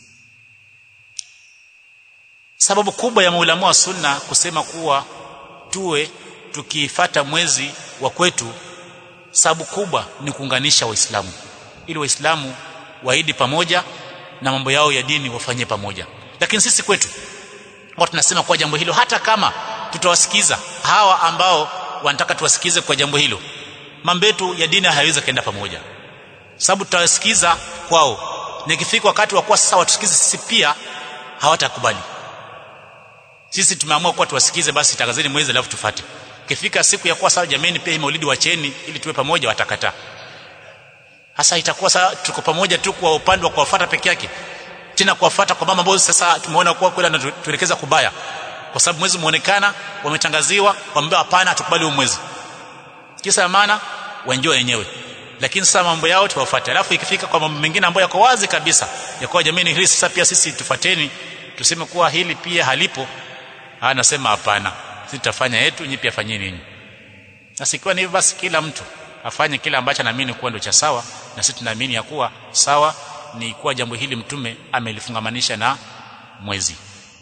sababu kubwa ya maulama wa sunna kusema kuwa tuwe tukifata mwezi wa kwetu sababu kubwa ni kuunganisha waislamu ili waislamu waidi pamoja na mambo yao ya dini wafanye pamoja lakini sisi kwetu watu tunasema kwa jambo hilo hata kama tutawasikiza hawa ambao wanataka tuwasikize kwa jambo hilo mambo yetu ya dini hayawezi kaenda pamoja sababu tutawasikiza kwao na ikifika wakati wa kuwa sasa watusikize sisi pia hawatakubali sisi tumeamua kuwa tuwasikize basi tangazeni mwezi alafu tufate ikifika siku ya kuwa sawa jameni pia hii maulidi wacheni ili tuwe pamoja watakataa hasa itakuwa sasa tuko pamoja tu kwa upande wa kuwafuata peke yake tena kuwafuata kwa mama ambao sasa tumeona kuwa kweli anatuelekeza kubaya kwa sababu mwezi umeonekana wametangaziwa wameambiwa hapana hatukubali huo mwezi kisa maana waenjoy wenyewe lakini sasa mambo yao tuwafuate alafu ikifika kwa mambo mengine ambayo yako wazi kabisa ya kwa jamii hili sasa pia sisi tufuateni tuseme kuwa hili pia halipo anasema hapana sisi tutafanya yetu nyinyi pia fanyeni ninyi sasa ikiwa ni hivyo basi kila mtu afanye kile ambacho anaamini kuwa ndio cha sawa na sisi tunaamini ya kuwa sawa ni kuwa jambo hili mtume amelifungamanisha na mwezi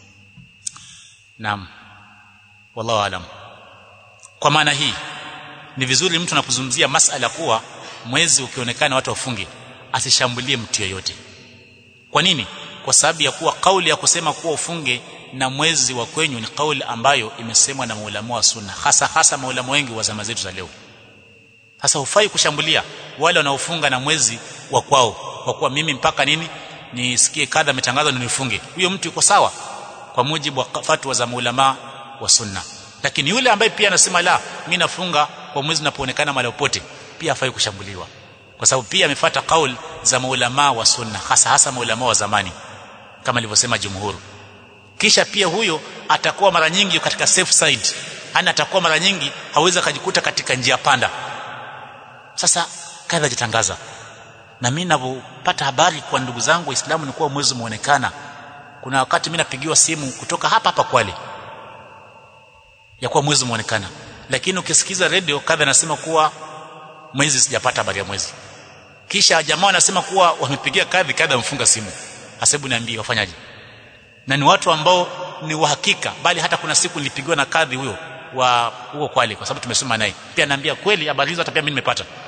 naam wallahu alam kwa maana hii ni vizuri mtu anapozungumzia masala kuwa mwezi ukionekana watu wafunge asishambulie mtu yeyote kwa nini kwa sababu ya kuwa kauli ya kusema kuwa ufunge na mwezi wa kwenyu ni kauli ambayo imesemwa na maulama wa sunna hasa hasa maulama wengi wa zama zetu za leo sasa hufai kushambulia wale wanaofunga na mwezi wa kwao kwa kuwa mimi mpaka nini nisikie kadha ametangazwa nifunge huyo mtu yuko sawa kwa mujibu wa fatwa za maulama wa sunna lakini yule ambaye pia anasema la mimi nafunga kwa mwezi unapoonekana mahali popote pia hafai kushambuliwa kwa sababu pia amefuata kauli za maulama wa sunna hasa hasa maulama wa zamani kama alivyosema jumhur kisha pia huyo atakuwa mara nyingi katika safe side ana atakuwa mara nyingi hawezi akajikuta katika njia panda sasa kadha jitangaza na mimi ninapopata habari kwa ndugu zangu waislamu ni kuwa mwezi umeonekana kuna wakati mimi napigiwa simu kutoka hapa hapa Kwale ya kuwa mwezi umeonekana lakini ukisikiza radio kadha nasema kuwa mwezi sijapata habari ya mwezi kisha jamaa wanasema kuwa wamepigia kadhi kadha mfunga simu hasebu niambie wafanyaje na ni watu ambao ni uhakika bali hata kuna siku nilipigiwa na kadhi huyo wa huo Kwale kwa sababu tumesoma naye pia naambia kweli habari hizo hata pia mimi nimepata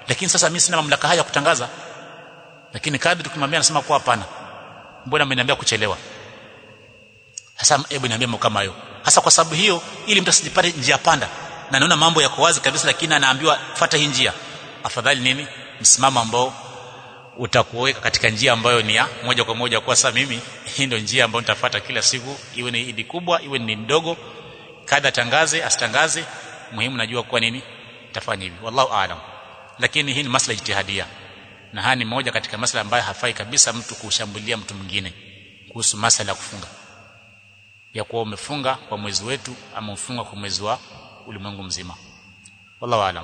lakini sasa mimi sina mamlaka haya kutangaza lakini kadri tukimwambia anasema kwa hapana mbona mmeniambia kuchelewa sasa hebu niambie mambo kama hayo hasa kwa sababu hiyo ili mtu asijipate njia panda na naona mambo yako wazi kabisa lakini anaambiwa fuata hii njia afadhali nini msimamo ambao utakuweka katika njia ambayo ni ya moja kwa moja kwa sasa mimi hii ndio njia ambayo nitafuata kila siku iwe ni idi kubwa iwe ni ndogo kadha tangaze asitangaze muhimu najua kwa nini tafanya hivi wallahu aalam lakini hii ni masala jitihadia na haya ni moja katika masala ambayo hafai kabisa mtu kushambulia mtu mwingine kuhusu masala ya kufunga ya kuwa umefunga kwa mwezi wetu ama ufunga kwa mwezi wa ulimwengu mzima wallahu aalam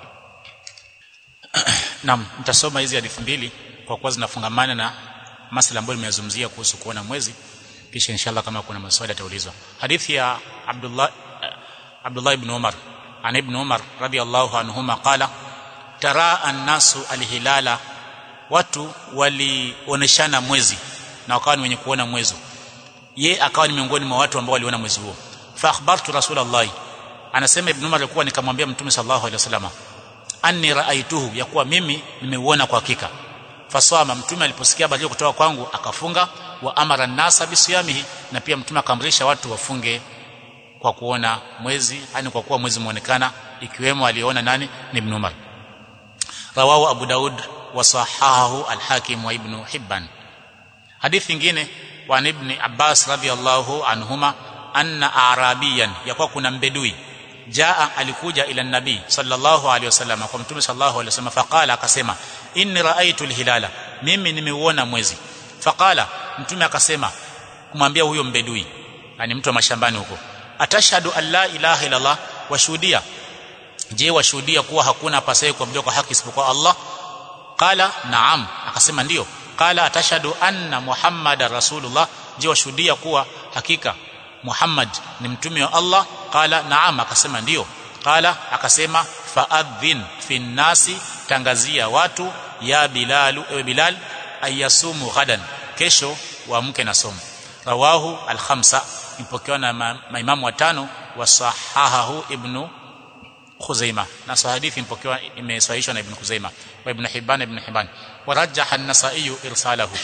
Naam, nitasoma hizi hadithi mbili kwa kuwa zinafungamana na masala ambayo nimeyazungumzia kuhusu kuona mwezi kisha inshallah kama kuna maswali yataulizwa. Hadithi ya Abdullah Abdullah ibn Umar an ibn Umar radiyallahu anhuma qala tara an-nasu al-hilala watu walioneshana mwezi na wakawa ni wenye kuona mwezi ye akawa ni miongoni mwa watu ambao waliona mwezi huo fa akhbartu rasulullah anasema ibn Umar alikuwa nikamwambia mtume sallallahu alaihi wasallam anni raaituhu ya kuwa mimi nimeuona kwa hakika fasama mtume aliposikia habari kutoka kwangu akafunga wa amara nasa bisiyamihi na pia mtume akamrisha watu wafunge kwa kuona mwezi yani kwa kuwa mwezi muonekana ikiwemo aliona nani ni ibn Umar rawahu Abu Daud wa sahahahu al-Hakim wa Ibn Hibban hadithi nyingine wa ibn Abbas radhiyallahu anhuma anna arabiyan yakuwa kuna mbedui jaa alikuja ila nabii sallallahu alaihi wasallam kwa mtume sallallahu alaihi wasallam faqala akasema inni raaitu alhilala mimi nimeuona mwezi faqala mtume akasema kumwambia huyo mbedui yani mtu wa mashambani huko atashhadu an la ilaha illa allah washuhudia je washuhudia kuwa hakuna apasaye kuabudiwa kwa haki isipokuwa Allah qala naam akasema ndio qala atashhadu anna muhammadar rasulullah je washuhudia kuwa hakika Muhammad ni mtume wa Allah qala naam akasema ndio qala akasema faadhin fi nasi tangazia watu ya bilal ewe bilal ayasumu ghadan kesho waamke na somo rawahu al-khamsa ipokewa na maimamu watano wasahahahu ibnu Khuzaima na hadithi ipokewa imesahihishwa na ibn Khuzaima wa ibn Hibban ibn Hibban warajjaha an-Nasa'i irsalahu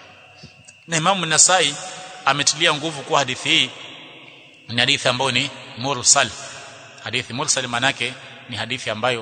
na Imam an-Nasa'i ametilia nguvu kwa hadithi hii ni hadithi ambayo ni mursal hadithi mursal manake ni hadithi ambayo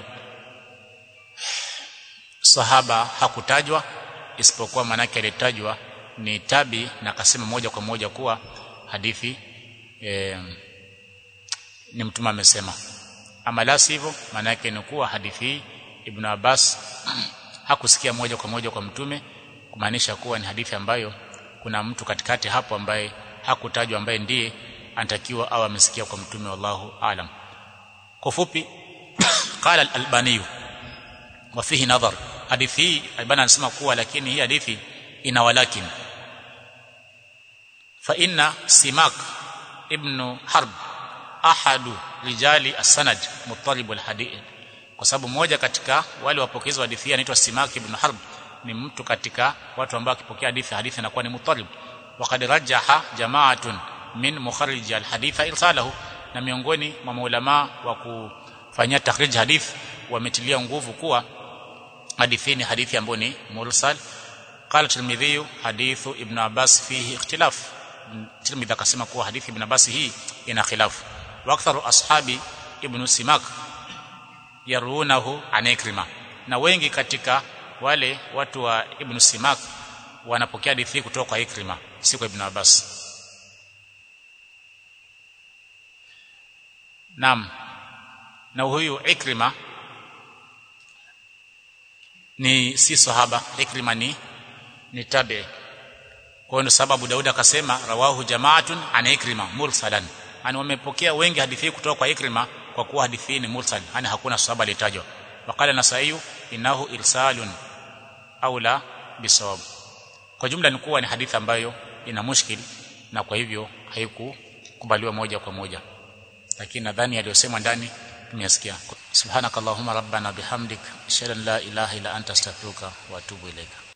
sahaba hakutajwa isipokuwa manake alitajwa ni tabi na akasema moja kwa moja kuwa hadithi e, ni mtume amesema ama la sivyo maana yake ni kuwa hadithi hii Ibn Abbas hakusikia moja kwa moja kwa mtume kumaanisha kuwa ni hadithi ambayo kuna mtu katikati hapo ambaye hakutajwa ambaye ndiye anatakiwa au amesikia kwa mtume wallahu alam kwa fupi qala al-albani wa fihi nadhar hadithi hii albani anasema kuwa lakini hii hadithi ina walakin fa inna simak ibn harb ahadu rijali as-sanad muttalib al-hadith kwa sababu moja katika wale wapokezi wa hadithi anaitwa Simak ibn Harb ni mtu katika watu ambao akipokea hadithi hadithi inakuwa ni muttalib waqad rajaha jama'atun min mukharrij al-hadith irsalahu na miongoni mwa maulama wa kufanyia takhrij hadith wametilia nguvu kuwa hadithi ni hadithi ambayo ni mursal qala tirmidhi hadithu ibn abbas fihi ikhtilaf tirmidhi akasema kuwa hadithi ibn abbas hii ina khilafu واكثر ashabi ibn simak yarunahu an ikrima na wengi katika wale watu wa ibn simak wanapokea hadithi kutoka kwa ikrima si kwa ibn abbas Naam. Na huyu Ikrima ni si sahaba, Ikrima ni ni tabi. Kwa hiyo sababu Daudi akasema rawahu jama'atun an Ikrima mursalan. Ani wamepokea wengi hadithi kutoka kwa Ikrima kwa kuwa hadithi ni mursal, yani hakuna sahaba alitajwa. Wakala Nasai inahu irsalun au la bisawab. Kwa jumla ni kuwa ni hadithi ambayo ina mushkil na kwa hivyo haikukubaliwa moja kwa moja lakini nadhani aliyosemwa ndani tumeyasikia subhanakallahumma rabbana bihamdik ashhadu an la ilaha illa anta astaghfiruka wa atubu ilaika